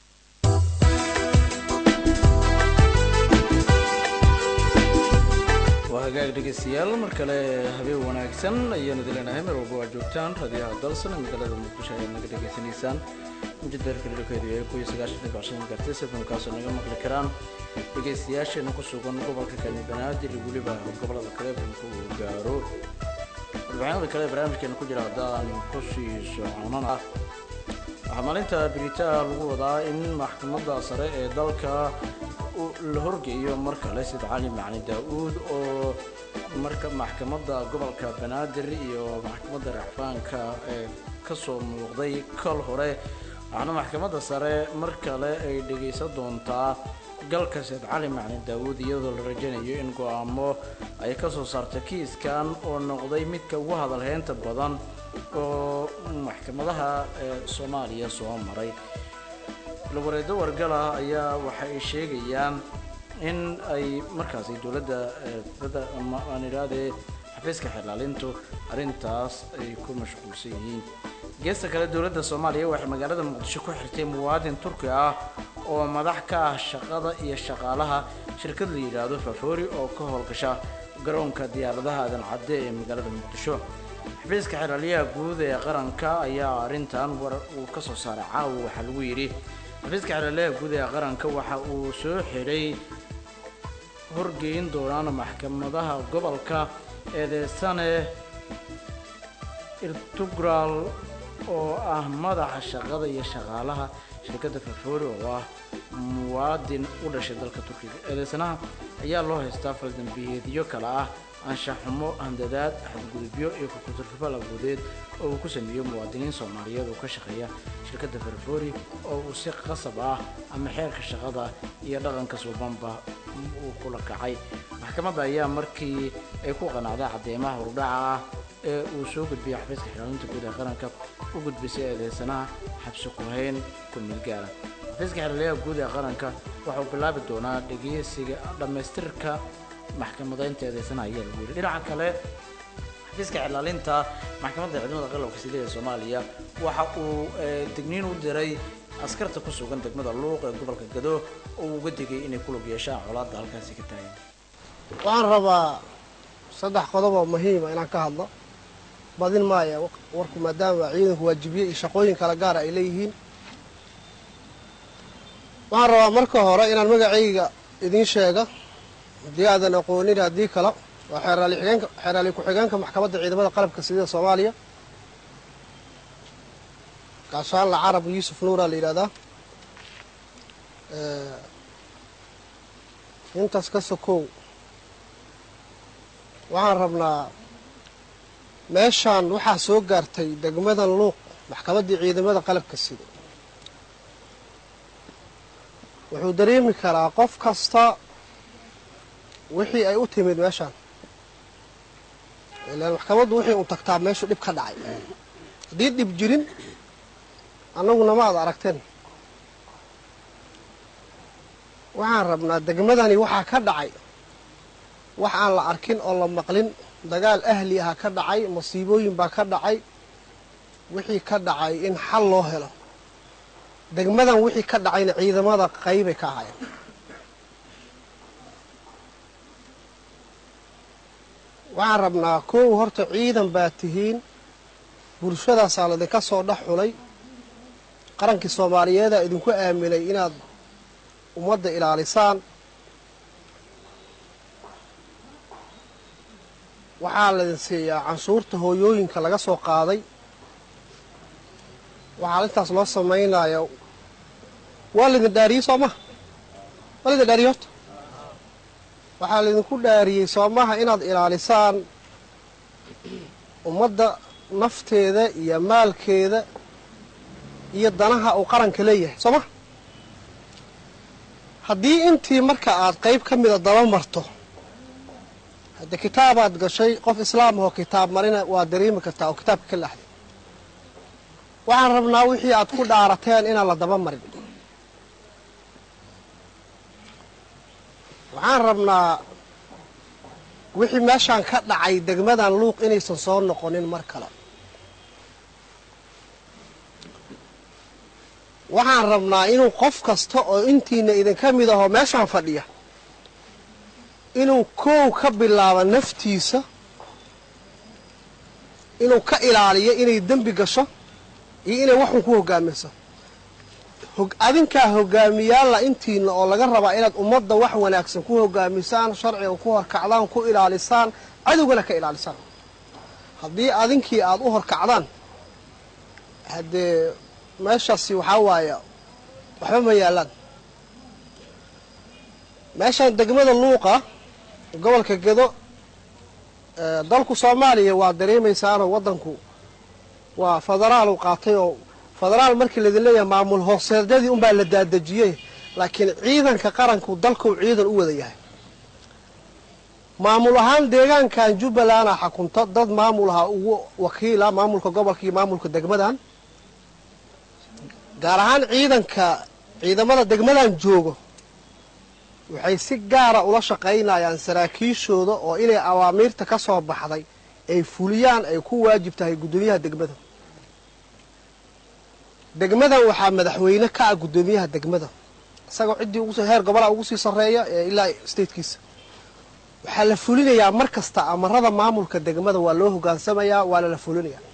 Speaker 1: waa hagaag dhegeystayaal mar kale habeen wanaagsan ayaanu dileenahay meel walba waa joogtaan raadiyaha dalsan magaalada muqdisho ayaad naga dhegeysanaysaan mujadeerka dhulkeedu yahay kuyo sagaashan dhibic shan gartis fmkaasoo naga maqli karaan dhegeystayaasheena ku sugan gobolka kani banaadir iyo weliba gobolada kale fmka uu gaaro warbixinada kale ee barnaamijkeena ku jira haddaan kusii soconan ah waxaa maalinta biritaa lagu wadaa in maxkamadda sare ee dalka la horgeeyo mar kale sida cali macali daa-uud oo marka maxkamadda gobolka banaadir iyo maxkamadda racfaanka ee kasoo muuqday kal hore waxaana maxkamadda sare mar kale ay dhegaysan doontaa galka seed cali macali daawuud iyadoo la rajaynayo in go-aamo ay kasoo saarta kiiskan oo noqday midka ugu hadalheynta badan oo maxkamadaha ee soomaaliya soo maray lawareedo wargala ayaa waxa ay sheegayaan in ay markaasi dowladda ama aan idhaahdee xafiiska xilaalintu arrintaas ay ku mashquulsan yihiin geesta kale dowladda soomaaliya waxay magaalada muqdisho ku xirtay muwaadin turki ah oo madax ka ah shaqada iyo shaqaalaha shirkad la yidhaahdo fafori oo ka howlgasha garoonka diyaaradaha aadan cadde ee magaalada muqdisho xafiiska xilaalyaha guud ee qaranka ayaa arrintan war uu ka soo saaray caawa waxaa lagu yidhi xafiiska xilaalyaha guud ee qaranka waxa uu soo xidhay horgeyn doonaan maxkamadaha gobolka eedeysane irtugral oo ah madaxa shaqada iyo shaqaalaha shirkadda fafori oo ah muwaadin u dhashay dalka turkiga eedeysanaha ayaa loo haystaa faldambiyeedyo kale ah anshax xumo handadaad xadgudubyo iyo kukuturfubal awoodeed oo uu ku sameeyo muwaadiniin soomaaliyeed oo ka shaqeeya shirkadda ferfori oo uu si qasab ah ama xeerka shaqada iyo dhaqanka suubanba uu kula kacay maxkamadda ayaa markii ay ku qanacday cadeymaha hordhaca ah ee uu soo gudbiyay xafiiska xilaalinta guud ee qaranka u gudbisay eedeysanaha xabsi ku-hayn ku milgaara xafiiska xilaliyaha guud ee qaranka waxauu bilaabi doonaa dhegeysiga dhammaystirka maxkamadaynta eedeysanaha ayaa lagu yidhi dhinaca kale xafiiska xilaalinta maxkamadda ciidamada qalabka sida ee soomaaliya waxa uu digniin u diray askarta ku sugan degmada luuq ee gobolka gado oo uu uga digay inay ku lug yeeshaan colaadda halkaasi ka taagan
Speaker 17: waxaan rabaa saddex qodob oo muhiima inaan ka hadlo badin maaya warku maadaama ciidanku waajibiye iyo shaqooyin kala gaara ay leeyihiin waxaan rabaa marka hore inaan magacayga idiin sheega haddii aadan aqoonin haddii kale waa xeeraali xigeenka xeeraali ku-xigeenka maxkamadda ciidamada qalabka sida soomaaliya gaashaanla carab yuusuf nuuraa la yidhahdaa intaas ka sokow waxaan rabnaa meeshaan waxaa soo gaartay degmadan luuq maxkamaddii ciidamada qalabka sida wuxuu dareemi karaa qof kasta wixii ay u timid meeshaan ilaan maxkamaddu waxay un tagtaa meeshu dhib ka dhacay haddii dhib jirin annaguna ma ad aragteen waxaan rabnaa degmadani waxaa ka dhacay wax aan la arkin oo la maqlin dagaal ahli aha ka dhacay masiibooyin baa ka dhacay wixii ka dhacay in xal loo helo degmadan wixii ka dhacayna ciidamada qaybay ka ahaayeen waxaan rabnaa kow horta ciidan baa tihiin bulshadaasaa laydinka soo dhex xulay qarankii soomaaliyeedaa idinku aaminay inaad ummadda ilaalisaan waxaa laydin siiyaa canshuurta hooyooyinka laga soo qaaday waxaa intaas loo samaynaya waa laydin dhaariyey soo maha waa laydin dhaariyey horta waxaa laydinku dhaariyey soo maha inaad ilaalisaan ummadda nafteeda iyo maalkeeda iyo danaha uu qaranka leeyahay soo maha haddii intii marka aad qayb ka mida daba marto hadde kitaabaad gashay qof islaam ahoo kitaab marina waa dareemi kartaa oo kitaabka ka laxday waxaan rabnaa wixii aad ku dhaarateen inaan la daba marin waxaan rabnaa wixii meeshaan ka dhacay degmadan luuq inaysan soo noqonin mar kale waxaan rabnaa inuu qof kasta oo intiina idinka mid ahoo meeshaan fadhiya inuu koow ka bilaabo naftiisa inuu ka ilaaliyo inay dembi gasho iyo inay waxun ku hogaamiso adinkaa hogaamiyaalla intiina oo laga rabaa inaad ummadda wax wanaagsan ku hogaamisaan sharciga ku horkacdaan ku ilaalisaan cadowgana ka ilaalisaan haddii adinkii aad u horkacdaan haddee meeshaasi waxaa waaya waxba ma yaallaan meeshaan degmada luuqa gobolka gedo dalku soomaaliya waa dareemaysaanoo waddanku waa federaalu qaatay oo federaal markii laydin leeyahay maamul hooseedyadii unbaa la daadejiyey laakiin ciidanka qaranku dalkuu ciidan u wada yahay maamul ahaan deegaankan jubbalanda xakunta dad maamul ahaa ugu wakiila maamulka gobolka iyo maamulka degmadan gaar ahaan ciidanka ciidamada degmadan joogo waxay si gaara ula shaqaynayaan saraakiishooda oo inay awaamiirta ka soo baxday ay fuliyaan ay ku waajib tahay guddoomiyaha degmada degmadan waxaa madaxweyne ka ah guddoomiyaha degmada isagoo ciddii ugu heer gobolaa ugu sii sarreeya ee ilaa statekiisa waxaa la fulinayaa mar kasta amarada maamulka degmada waa loo hogaansamayaa waana la fulinayaa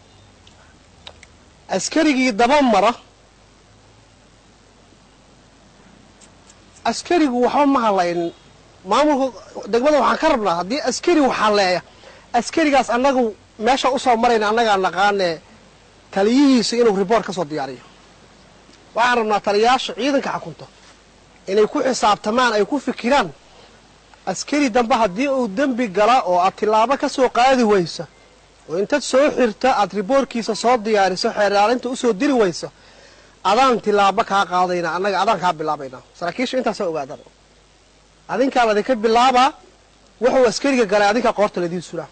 Speaker 17: askarigii daba mara askarigu waxba ma hadlaynin maamulka degmada waxaan ka rabnaa haddii askari wax hadleeya askarigaas annagu meesha usoo marayna annagaa naqaanee taliyihiisa inuu riboort ka soo diyaariyo waxaan rabnaa taliyayaasha ciidanka xakunta inay ku xisaabtamaan ay ku fikiraan askari dambe haddii uu dembi gala oo aad tilaabo ka soo qaadi weysa oo intaad soo xirta aad riboorkiisa soo diyaariso xeeraalinta usoo diri weysa adaan tilaabo kaa qaadayna annaga adaan kaa bilaabaynaa saraakiisha intaasoo ogaadaan adinkaa ladinka bilaabaa wuxuu askariga galay adinkaa qoorta ladiin sulaa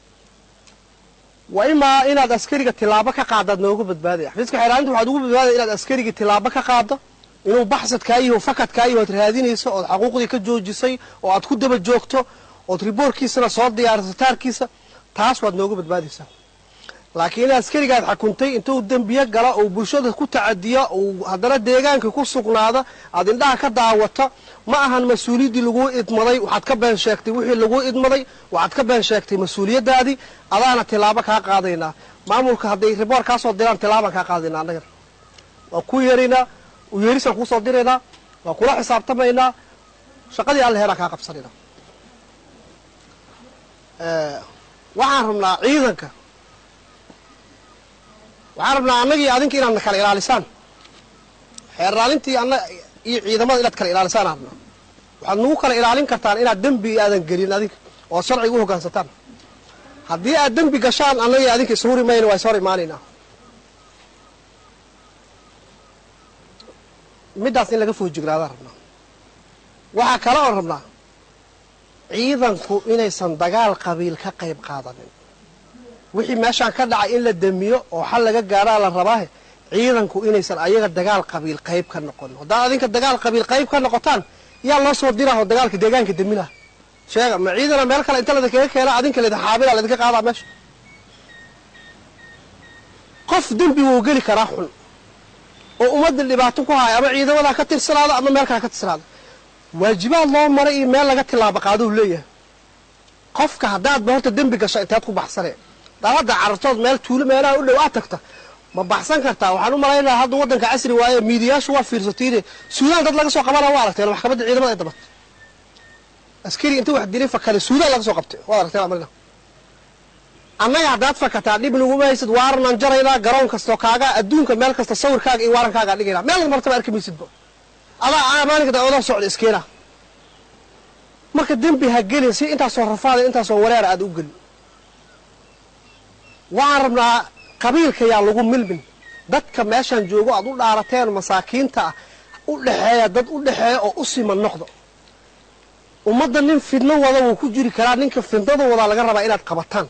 Speaker 17: wa imaa inaad askariga tilaabo ka qaadaad noogu badbaadaya xafiiska xeeraalinta waxaad ugu badbaadaya inaad askariga tilaabo ka qaado inuu baxsadkaa iyo fakadkaa iyo oad raadinayso ood xaquuqdii ka joojisay oo aad ku daba joogto ood riboorkiisana soo diyaariso taarkiisa taas waad noogu badbaadaysaa laakiin in askarigaad xakuntay intuu dembiye gala uu bulshada ku tacadiya uu haddana deegaanka ku sugnaada aad indhaha ka daawata ma ahan mas-uuliyaddii laguu idmaday waxaad ka been sheegtay wixii laguu idmaday waxaad ka been sheegtay mas-uuliyaddaadii adaana tilaabo kaa qaadaynaa maamulka hadday riboor kaa soo diraan tilaabaan kaa qaadaynaa annagana waa ku yeeraynaa uyeerisaan kuusoo diraynaa waa kula xisaabtamaynaa shaqadii alle heeraan kaa qabsanaynaa waxaan rabnaa ciidanka waxaan rabnaa annagii adinka inaad na kala ilaalisaan xeerraalintii anna iyo ciidamada inaad kala ilaalisaan aan rabnaa waxaad nagu kala ilaalin kartaan inaad dembi aadan gelin adinka oo ad sharciga u hoggaansataan haddii aad dembi gashaan annagii adinka ishuri mayna waa is hor imaanaynaa middaas in laga foojignaadaan rabnaa waxaa kale oon rabnaa ciidanku inaysan dagaal qabiil ka qayb qaadanin wixii meeshaan ka dhacay in la damiyo oo xal laga gaaraa la rabaahe ciidanku inaysan ayaga dagaal qabiil qayb ka noqonin haddaad adinka dagaal qabiil qayb ka noqotaan yaa loo soo diraho dagaalka deegaanka daminaha sheega ma ciidana meel kale inta ladinkaga keena adinka laydin xaabila laydinka qaadaa meesha qof dembi wuu geli karaa xun oo ummadda dhibaato ku haya ama ciidamadaa ka tirsanaado ama meel kale ka tirsanaado waajibaad loo maray iyo meel laga tilaabo qaadou leeyahay qofka haddaadba horta dembi gasho inteed ku baxsanee dalada carartood meel tuulo meelaha u dhow aad tagta ma baxsan kartaa waxaan u malaynayaa hadda waddanka casri waaye miidiyaashu waa fiirsatiine suudaan dad laga soo qabana waa aragteen maxkamadda ciidamada ay dabatay askari inta wax dilay fakale suudaan laga soo qabtay waad aragteen amarina annaga haddaad fakataa dhib naguma haysid waaranaan jaraynaa garoon kastoo kaaga adduunka meel kasta sawirkaaga iyo waarankaagaa dhigaynaa meel martaba arki maysidba adaa maalinka daawadaha socda iskeena marka dembi ha gelin si intaasoo rafaada intaasoo wareera aad u gelin waxaan rabnaa qabiilka yaa lagu milmin dadka meeshaan joogo aad u dhaarateen masaakiinta ah u dhexeeya dad u dhexeeya oo u siman noqdo ummadda nin fidno wada wuu ku jiri karaa ninka fidnada wadaa laga rabaa inaad qabataan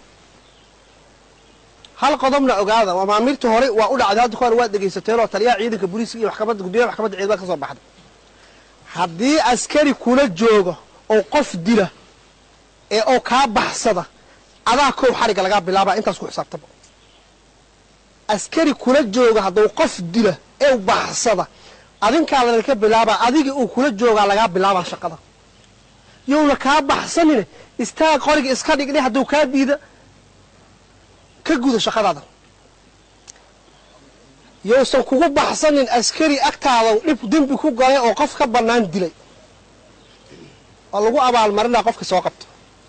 Speaker 17: hal qodobna ogaada amaamirtii hore waa u dhacday hadda kahor waad dhegaysateen oo taliyaha ciidanka booliiska iyo maxkamadda gudoomiyaha maxkamadda ciidamada ka soo baxday haddii askari kula jooga oo qof dila ee oo kaa baxsada adaa kow xarigga lagaa bilaabaa intaas ku xisaabtaba askari kula jooga hadduu qof dila ee baxsada adinkaa ladinka bilaabaa adigii uu kula joogaa lagaa bilaabaa shaqada yowna kaa baxsanine istaag qoriga iska dhigdhe hadduu kaa diida ka guda shaqadaada yowsan kugu baxsanin askari agtaada dhib dembi ku galay oo qof ka bannaan dilay oo lagu abaalmarinaa qofka soo qabta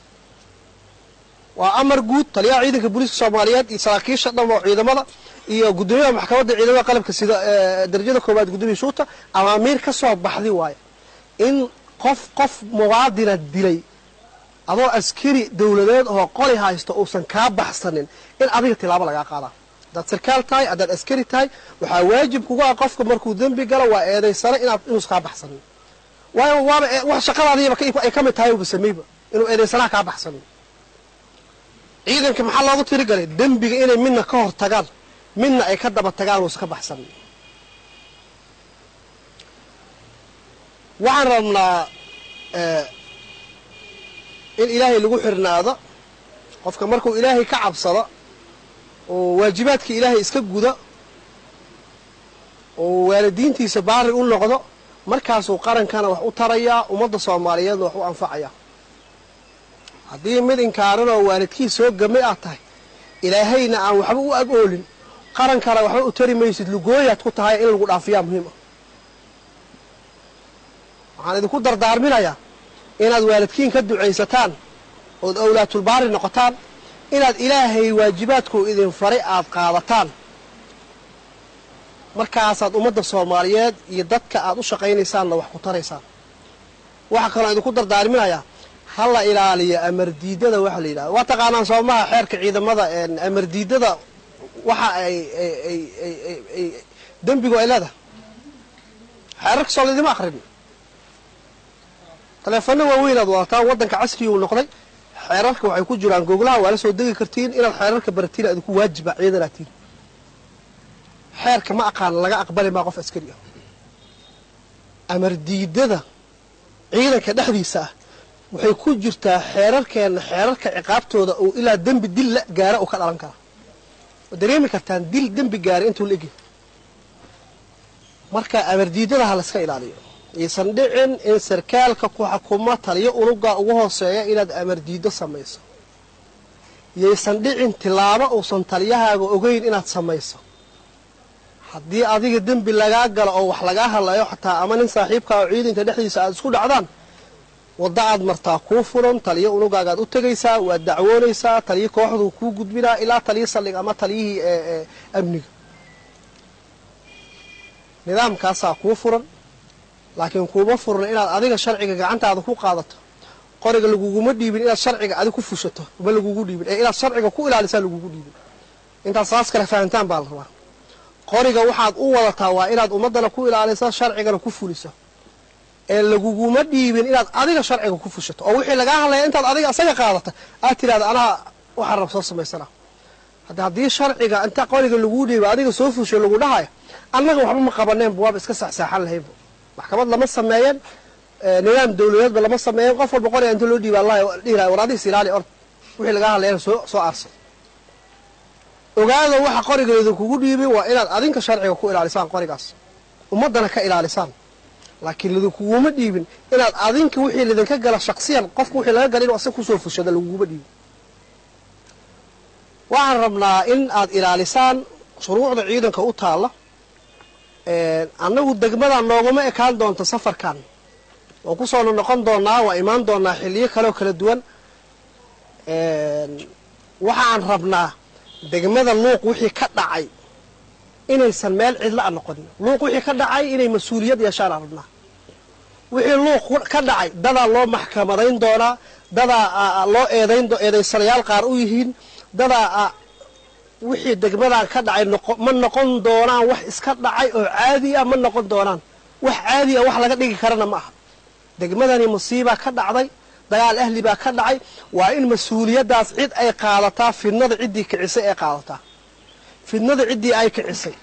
Speaker 17: waa amar guud taliyaha ciidanka booliiska soomaaliyeed iyo saraakiisha dhan oo ciidamada iyo guddoomiyaha maxkamadda ciidamada qalabka sida darajada koowaad guddoomiya shuuta amaamiir ka soo baxdi waayo in qof qof muwaadina dilay adoo askari dawladeed oo qoli haysto uusan kaa baxsanin in adiga tilaabo lagaa qaadaa haddaad sarkaal tahay haddaad askari tahay waxaa waajib kugu ah qofka markuu dembi galo waa eedaysana inaad inuusan kaa baxsanin waayo waaba wax shaqadaadiiba ay ka mid tahay uba sameyba inuu eedaysanaha kaa baxsanin ciidanka maxaa loogu tirigalay dembiga inay midna ka hor tagaan midna ay ka daba tagaan uusan ka baxsanin waxaan rabnaa in ilaahay lagu xirnaado qofka markuu ilaahay ka cabsado oo waajibaadka ilaahay iska guda oo waalidiintiisa baari u noqdo markaasuu qarankana wax u tarayaa ummadda soomaaliyeedna wax u anfacayaa haddii mid inkaaran oo waalidkii soo gamay aad tahay ilaahayna aan waxba u ag oolin qarankana waxba u tari maysid lugooyaad ku tahay in lagu dhaafiyaa muhiim ah waxaan idinku dardaarminayaa inaad waalidkiin ka ducaysataan ood awlaatulbaari noqotaan inaad ilaahay waajibaadkuu idin faray aad qaadataan markaasaad ummadda soomaaliyeed iyo dadka aad u shaqaynaysaanna wax ku taraysaan waxaa kaloo idinku dardaarminayaa ha la ilaaliyo amar diidada waxa la yidhahda waa taqaanaan soomaha xeerka ciidamada amar diidada waxa ay ay ay ay ay ay dembigu ay leedahay xeerarka soo laydima akrin taleefano waaweyn aad wadataan waddanka casriga uu noqday xeerarka waxay ku jiraan goglaha waa la soo degi kartiin inaad xeerarka baratiin aad ku waajiba ciidanaa tiin xeerka ma aqaan laga aqbali maa qof askari ah amar diidada ciidanka dhexdiisa ah waxay ku jirtaa xeerarkeenna xeerarka ciqaabtooda uu ilaa dembi dil la gaara uu ka dhalan kara waad dareemi kartaan dil dembi gaara intuu la egyahay marka amar diidada ha layska ilaaliyo yaysan dhicin in sarkaalka ku xukuma taliyo unuga ugu hooseeya inaad amar diido samayso yaysan dhicin tilaabo uusan taliyahaaga ogeyn inaad samayso haddii adiga dembi lagaa galo oo wax lagaa hadlayo xataa ama nin saaxiibkaa oo ciidanka dhexdiisa aad isku dhacdaan waddo aad martaa kuu furan taliyo unugaagaad u tegaysaa waad dacwoonaysaa taliyo kooxduu kuu gudbinaa ilaa taliyo saldhig ama taliyihii ee amniga nidaamkaasaa kuu furan laakiin kuuma furan inaad adiga sharciga gacantaada ku qaadato qoriga laguguma dhiibin inaad sharciga adig ku fushato ma lagugu dhiibin ee inaad sharciga ku ilaalisaa lagugu dhiibin intaad saas kale fahantaan baa la rabaa qoriga waxaad u wadataa waa inaad ummaddana ku ilaaliso sharcigana ku fuliso ee laguguma dhiibin inaad adiga sharciga ku fushato oo wixii lagaa hadlaya intaad adiga isaga qaadata aad tidhahda anaa waxaan rab soo samaysana hadda haddii sharciga inta qoriga laguu dhiiba adiga soo fusho lagu dhahayo annaga waxba ma qabaneenba waaba iska saxsaaxan lahaynba maxkamad lama sameeyan nidaam dawladeedba lama sameeyan qof walba qoriga inta loo dhiiba allah dhihilahay war adiga isilaali ord wixii lagaa hadlayana soo soo aarsan ogaada waxa qoriga idinkugu dhiibay waa inaad adinka sharciga ku ilaalisaan qorigaas ummaddana ka ilaalisaan laakiin lidinkuguma dhiibin inaad adinka wixii lidinka gala shaksiyan qofka wixii laga gala inu asaga kusoo fushada laguguma dhiibin waxaan rabnaa in aad ilaalisaan shuruucda ciidanka u taalla annagu degmadan nooguma ekaan doonta safarkan oo kusoona noqon doonaa waa imaan doonaa xiliyo kaleoo kala duwan waxaan rabnaa degmada luuq wixii ka dhacay inaysan meel cidla a noqonin luuq wixii ka dhacay inay mas-uuliyad yeeshaanaan rabnaa wixii luuq ka dhacay dadaa loo maxkamadayn doonaa dadaa loo eedayn eedaysanayaal qaar u yihiin dadaa wixii degmadan ka dhacay ma noqon doonaan wax iska dhacay oo caadi ah ma noqon doonaan wax caadi ah wax laga dhigi karana ma aha degmadani musiibaa ka dhacday dagaal ahli baa ka dhacay waa in mas-uuliyaddaas cid ay qaadataa fidnada ciddii kicisay ay qaadataa fidnada ciddii ay kicisay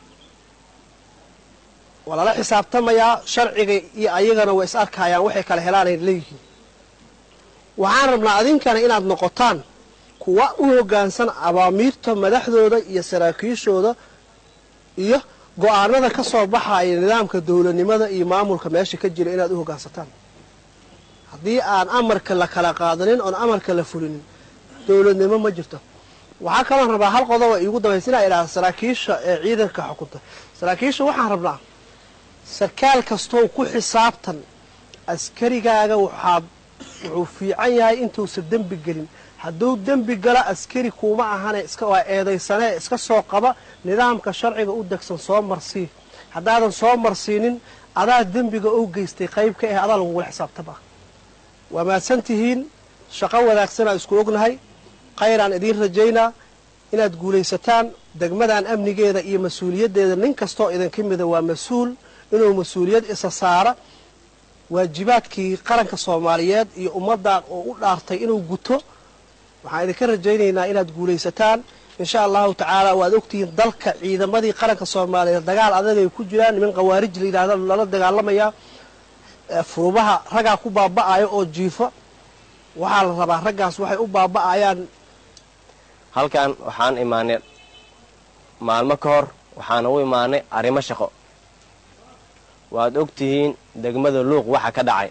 Speaker 17: waa lala xisaabtamayaa sharciga iyo ayagana way is arkayaan waxay kala helaanay leeyihiin waxaan rabnaa adinkana inaad noqotaan kuwa u hoggaansan abaamiirta madaxdooda iyo saraakiishooda iyo go-aanada ka soo baxaya nidaamka dowladnimada iyo maamulka meesha ka jira inaad u hoggaansataan haddii aan amarka la kala qaadanin oon amarka la fulinin dowladnimo ma jirto waxaa kaloon rabaa hal qodoba iigu dabaysa inaa idhaahda saraakiisha ee ciidanka xukunta saraakiisha waxaan rabnaa sarkaal kastoo ku xisaabtan askarigaaga waxaad wuxuu fiican yahay intuusan dembi gelin hadduu dembi gala askari kuuma ahane iska waa eedaysanee iska soo qaba nidaamka sharciga u degsan soo marsii haddaadan soo marsiinin adaa dembiga u geystay qayb ka ah adaa lagugula xisaabtama waa mahadsan tihiin shaqo wanaagsanaa isku ognahay khayraan idiin rajaynaa inaad guulaysataan degmadan amnigeeda iyo mas-uuliyaddeeda nin kastoo idinka mida waa mas-uul inuu mas-uuliyad isa saara waajibaadkii qaranka soomaaliyeed iyo ummaddan oo u dhaartay inuu guto waxaan idinka rajaynaynaa inaad guulaysataan insha allahu tacaala waad ogtihiin dalka ciidamadii qaranka soomaaliyeed dagaal adag ay ku jiraan niman khawaarij la yidhahda lala dagaalamayaa furubaha raggaa ku baaba'aya oo jiifa waxaa la rabaa raggaas waxay u baaba'ayaan
Speaker 18: halkan waxaan imaanay maalmo ka hor waxaan u imaanay arrimo shaqo waad og tihiin degmada luuq waxa ka dhacay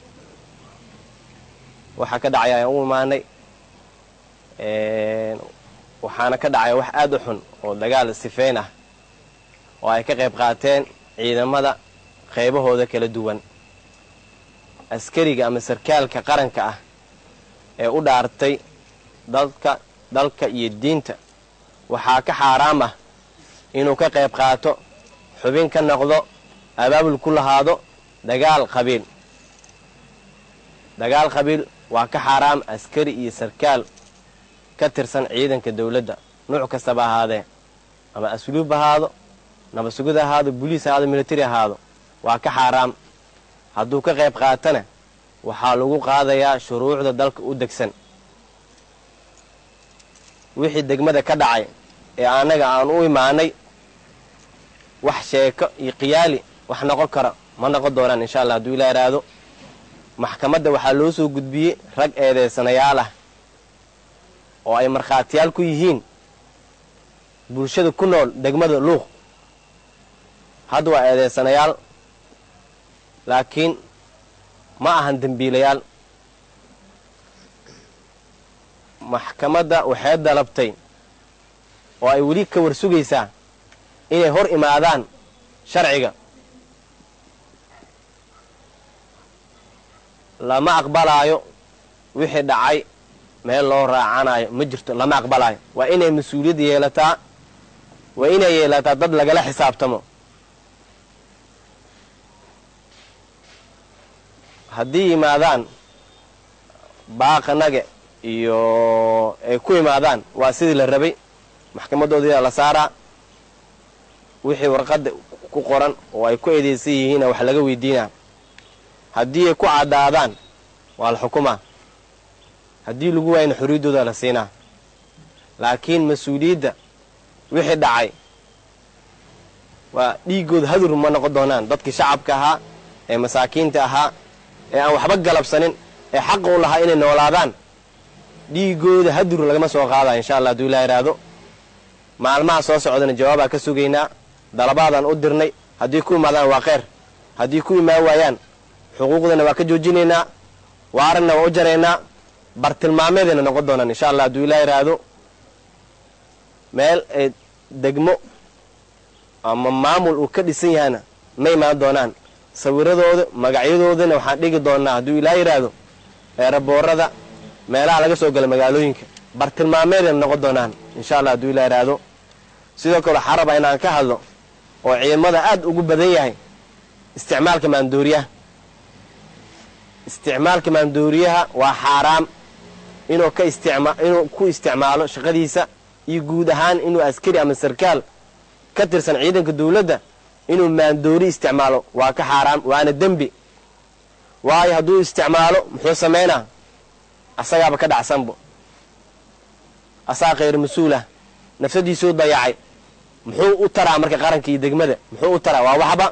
Speaker 18: waxa ka dhacay ayaan u imaanay waxaana ka dhacay wax aad u xun oo dagaal sifeyn ah oo ay ka qayb qaateen ciidamada qaybahooda kala duwan askariga ama sarkaalka qaranka ah ee u dhaartay dadka dalka iyo diinta waxaa ka xaaraam ah inuu ka qayb qaato xubin ka noqdo abaabul ku lahaado dagaal qabiil dagaal qabiil waa ka xaaraam askari iyo sarkaal ka tirsan ciidanka dowladda nuuc kastaba ahaadee ama asluub ahaado nabasugid ahaado boliis ahaado militari ahaado waa ka xaaraam hadduu ka qayb qaatana waxaa lagu qaadayaa shuruucda dalka u degsan wixii degmada ka dhacay ee annaga aan u imaanay wax sheeko iyo khiyaali wax noqon kara ma noqon doonaan insha allah hadduu ilaa iraado maxkamadda waxaa loo soo gudbiyey rag eedeysanayaal ah oo ay markhaatiyaal ku yihiin bulshada ku nool degmada luuq hadda waa eedeysanayaal laakiin ma ahan dembiilayaal maxkamadda waxay dalabtay oo ay weli ka war sugaysaa inay hor imaadaan sharciga lama aqbalaayo wixii dhacay meel loo raacanayo ma jirto lama aqbalaayo waa inay mas-uuliyad yeelataa waa inay yeelataa dad lagala xisaabtamo haddii yimaadaan baaqanaga iyo ay ku imaadaan waa sidii la rabay maxkamadoodiina la saaraa wixii warqadda ku qoran oo ay ku eedeysan yihiina wax laga weydiinaa haddii ay ku caddaadaan waa la xukumaa haddii lagu waayana xorriyaddooda la siinaa laakiin mas-uuliyadda wixii dhacay waa dhiiggooda hadur ma noqon doonaan dadkii shacabka ahaa ee masaakiinta ahaa ee aan waxba galabsanin ee xaqa u lahaa inay noolaadaan dhiiggooda hadur lagama soo qaadaya insha allah hadduu ilaa iraado maalmaha soo socdana jawaabaa ka sugaynaa dalabaadaan u dirnay haddii ku imaadaan waa kheyr haddii ku imaan waayaan xuquuqdana waa ka joojinaynaa waaranna waa u jaraynaa bartilmaameedayna noqon doonaan insha allah hadduu ilaa iraado meel ay degmo ama maamul uu ka dhisan yahayna ma imaan doonaan sawiradooda magacyadoodana waxaan dhigi doonaa hadduu ilaa yidhaahdo eeraboorada meelaha laga soo gala magaalooyinka bartilmaameedayna noqon doonaan insha allah hadduu ilaa yidhaahdo sidoo kale waxaa rabaa inaan ka hadlo oo ciidamada aad ugu badan yahay isticmaalka maandooriyaha isticmaalka maandooriyaha waa xaaraam inuu ka isticma inuu ku isticmaalo shaqadiisa iyo guud ahaan inuu askari ama sarkaal ka tirsan ciidanka dawladda inuu maandoori isticmaalo waa ka xaaraam waana dembi waayo hadduu isticmaalo muxuu samaynaa asagaaba ka dhacsanbo asaa khayr mas-uulah nafsadiisuu dayacay muxuu u taraa marka qaranka iyo degmada muxuu u taraa waa waxba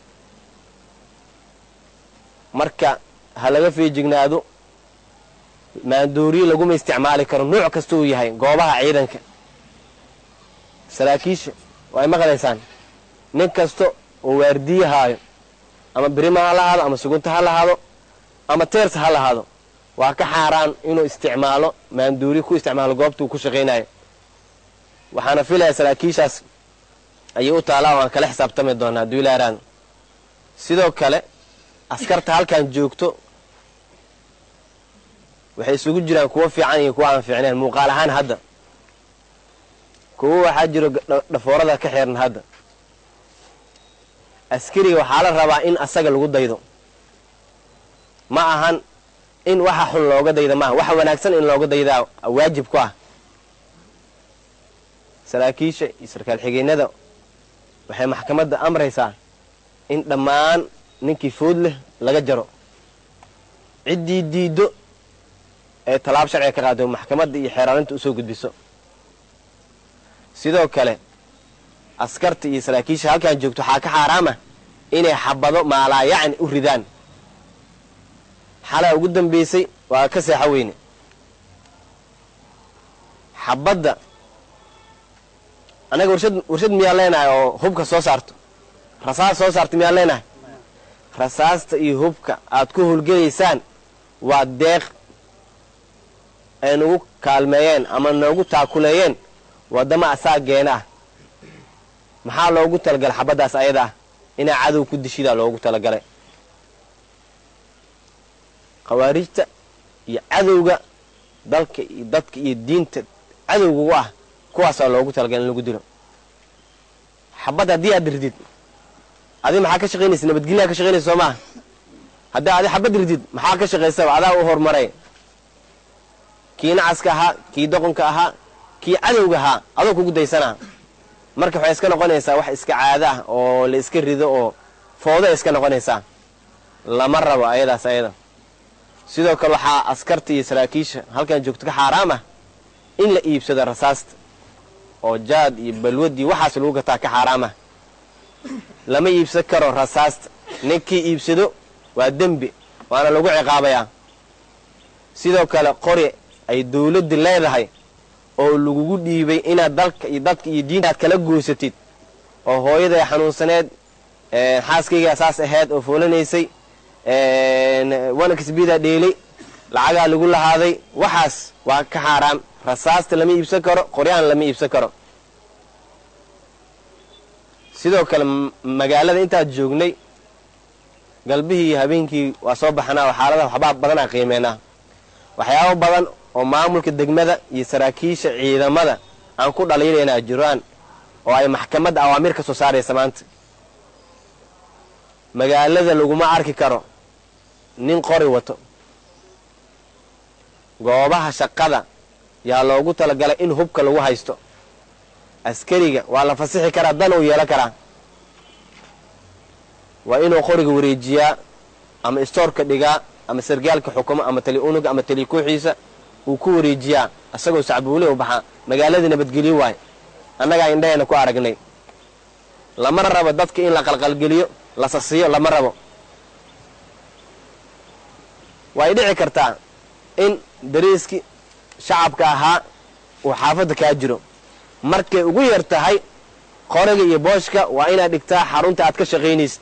Speaker 18: marka ha laga feejignaado maandooriye laguma isticmaali karo nuuc kasta uu yahay goobaha ciidanka saraakiisha waa ay maqlaysaan nin kasta oo waardiye haayo ama birima ha lahaado ama sugunta ha lahaado ama teersa ha lahaado waa ka xaaraan inuu isticmaalo maandooriye ku isticmaalo goobta uu ku shaqaynayo waxaana filaya saraakiishaas ayay u taalaa waan kala xisaabtami doonaa hadduu ilaa iraado sidoo kale askarta halkan joogto waxay isugu jiraan kuwo fiican iyo kuwa aan fiicneen muuqaal ahaan hadda kuwo waxaa jiro dhafoorada ka xeeran hadda askariga waxaa la rabaa in asaga lagu daydo ma ahan in waxa xun looga dayda maaha waxa wanaagsan in looga daydaa waajib ku ah saraakiisha iyo sarkaal xigeenada waxay maxkamadda amraysaa in dhammaan ninkii food leh laga jaro ciddii diiddo ee tallaab sharciga ka qaado maxkamadda iyo xeeraalinta usoo gudbiso sidoo kale askarta iyo saraakiisha halkan joogto waxaa ka xaaraama inay xabado maalaayacni u ridaan xalaa ugu dambaysay waa ka seexo weyne xabadda annaga warshad warshad miyaan leenahay oo hubka soo saarto rasaas soo saarta miyaan leenahay rasaasta iyo hubka aad ku howlgelaysaan waa deeq ay nagu kaalmeeyeen ama noogu taakuleeyeen waddama asaageena ah maxaa loogu talagalay xabaddaas ayada ah inaa cadow ku dishidaa loogu talagalay khawaarijta iyo cadowga dalka iyo dadka iyo diinta cadowga u ah kuwaasaa loogu talagalay in lagu dilo xabad haddii aad ridid adi maxaa ka shaqaynaysa nabadgelyaa ka shaqaynaysa soo maaha haddii adi xabad ridid maxaa ka shaqaysaba adaa u horumaray kii nacaska ahaa kii doqonka ahaa kii cadowga ahaa adoo kugu daysanaa marka waxay iska noqonaysaa wax iska caado ah oo la iska rido oo foodo ay iska noqonaysaa lama rabo ayadaas ayada sidoo kale waxaa askarta iyo saraakiisha halkan joogto ka xaaraam ah in la iibsado rasaasta oo jaad iyo balwadii waxaas lagu gataa ka xaaraam ah lama iibsan karo rasaasta ninkii iibsado waa dembi waana lagu ciqaabayaa sidoo kale qori ay dawladdu leedahay oo lagugu dhiibay inaad dalka iyo dadka iyo diinta aad kala goysatid oo hooyaday xanuunsaneed xaaskaygaa saas ahayd oo foolanaysay wanaksbidaa dheelay lacagaa lagu lahaaday waxaas waa ka xaaraam rasaasta lama iibsan karo qoryaan lama iibsan karo sidoo kale magaalada intaad joognay galbihii iyo habeenkii waa soo baxnaa oo xaaladaha waxbaa badanaa qiimeynaa waxyaabo badan oo maamulka degmada iyo saraakiisha ciidamada aan ku dhaliilaynaa jiraan oo ay maxkamadda awaamiir ka soo saaraysa maanta magaalada laguma arki karo nin qori wato goobaha shaqada yaa loogu talagalay in hubka lagu haysto askariga waa la fasixi karaa dan uu yeelan karaa waa inuu qoriga wareejiyaa ama istoorka dhigaa ama sargaalka xukumo ama tali unuga ama tali kooxiisa uu ku wareejiyaa isagoo sacbuule u baxaa magaaladii nabadgelyo waayo annagaa indhahayna ku aragnay lama rabo dadka in la qalqalgeliyo la sasiyo lama rabo way dhici kartaa in dariiskii shacabka ahaa uu xaafadda kaa jiro markay ugu yar tahay qoriga iyo booshka waa inaad dhigtaa xarunta aad ka shaqaynaysid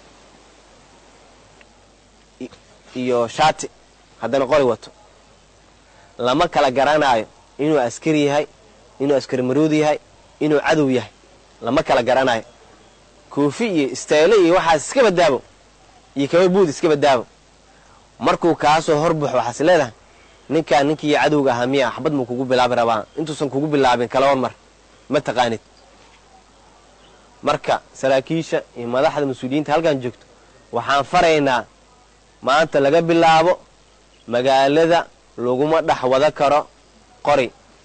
Speaker 18: iyo shaati haddana qori wato lama kala garanaayo inuu askari yahay inuu askari maroodi yahay inuu cadow yahay lama kala garanayo koofi iyo isteele iyo waxaas iska badaabo iyo kaba buud iska badaabo markuu kaasoo horbaxo waxaas leedahay ninkaan ninkii cadowga ahaa miya axbad muu kugu bilaabi rabaa intuusan kugu bilaabin kala hormar ma taqaanid marka saraakiisha iyo madaxda mas-uuliyiinta halkan joogto waxaan faraynaa maanta laga bilaabo magaalada laguma dhex wada karo qori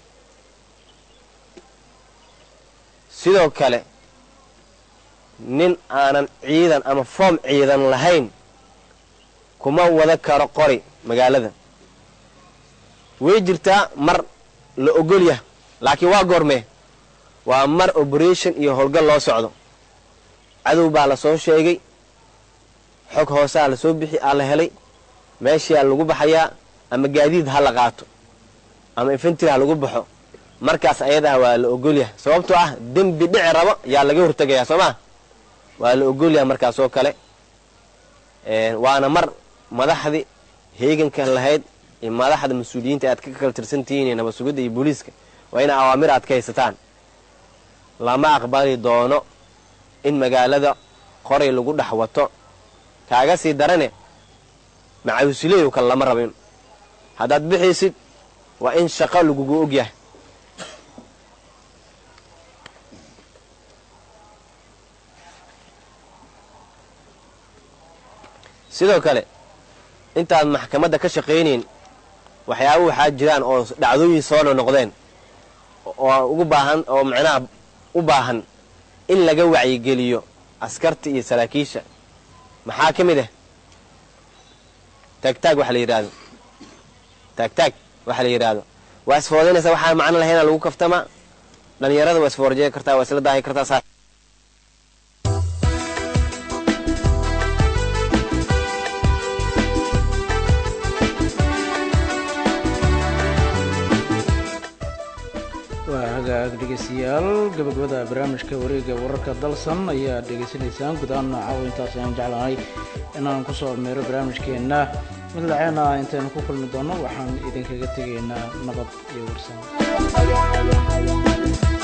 Speaker 18: sidoo kale nin aanan ciidan ama foom ciidan lahayn kuma wada karo qori magaalada way jirtaa mar la ogol yah laakiin waa goormee waa mar operation iyo howlgal loo socdo cadow baa la soo sheegay xog hoosaa la soo bixi aa la helay meeshaa lagu baxayaa ama gaadiid ha la qaato ama infantry ha lagu baxo markaas ayadaa waa la ogolyahay sababtoo ah dembi dhici rabo yaa laga hortegayaa soo maa waa la ogolyahay markaas oo kale waana mar madaxdii heegankan lahayd iyo madaxda mas-uuliyiinta aad ka kala tirsantihiin iyo nabad sugidda iyo booliiska waa ina awaamir aad ka haysataan lama aqbali doono in magaalada qoray lagu dhex wato kaaga sii darane macawisileydu kale lama rabin haddaad bixaysid waa in shaqo lagugu ogyahay sidoo kale intaad maxkamadda ka shaqaynayn waxyaaba waxaa jiraan oo dhacdooyin soo nonoqdeen oo ugu baahan oo macnaha u baahan in laga wacyigeliyo askarta iyo saraakiisha maxaa ka mid ah taagtaag waxa la yidhaahdo taagtaag waxa la yidhaahdo waa isfoodaynaysaa waxaan macno lahaynaa lagu kaftamaa dhalinyarada waa isfoorjey kartaa waa isla daahi kartaa saa
Speaker 1: waa hagaag dhegeystayaal gabagabada barnaamijka wareega wararka dalsan ayaa dhegeysanaysaan guud ahaan caawa intaas ayaan jeclahay inaan kusoo meero barnaamijkeenna mid laceena intaynu ku kulmi doono waxaan idinkaga tegaynaa nabad iyo warsan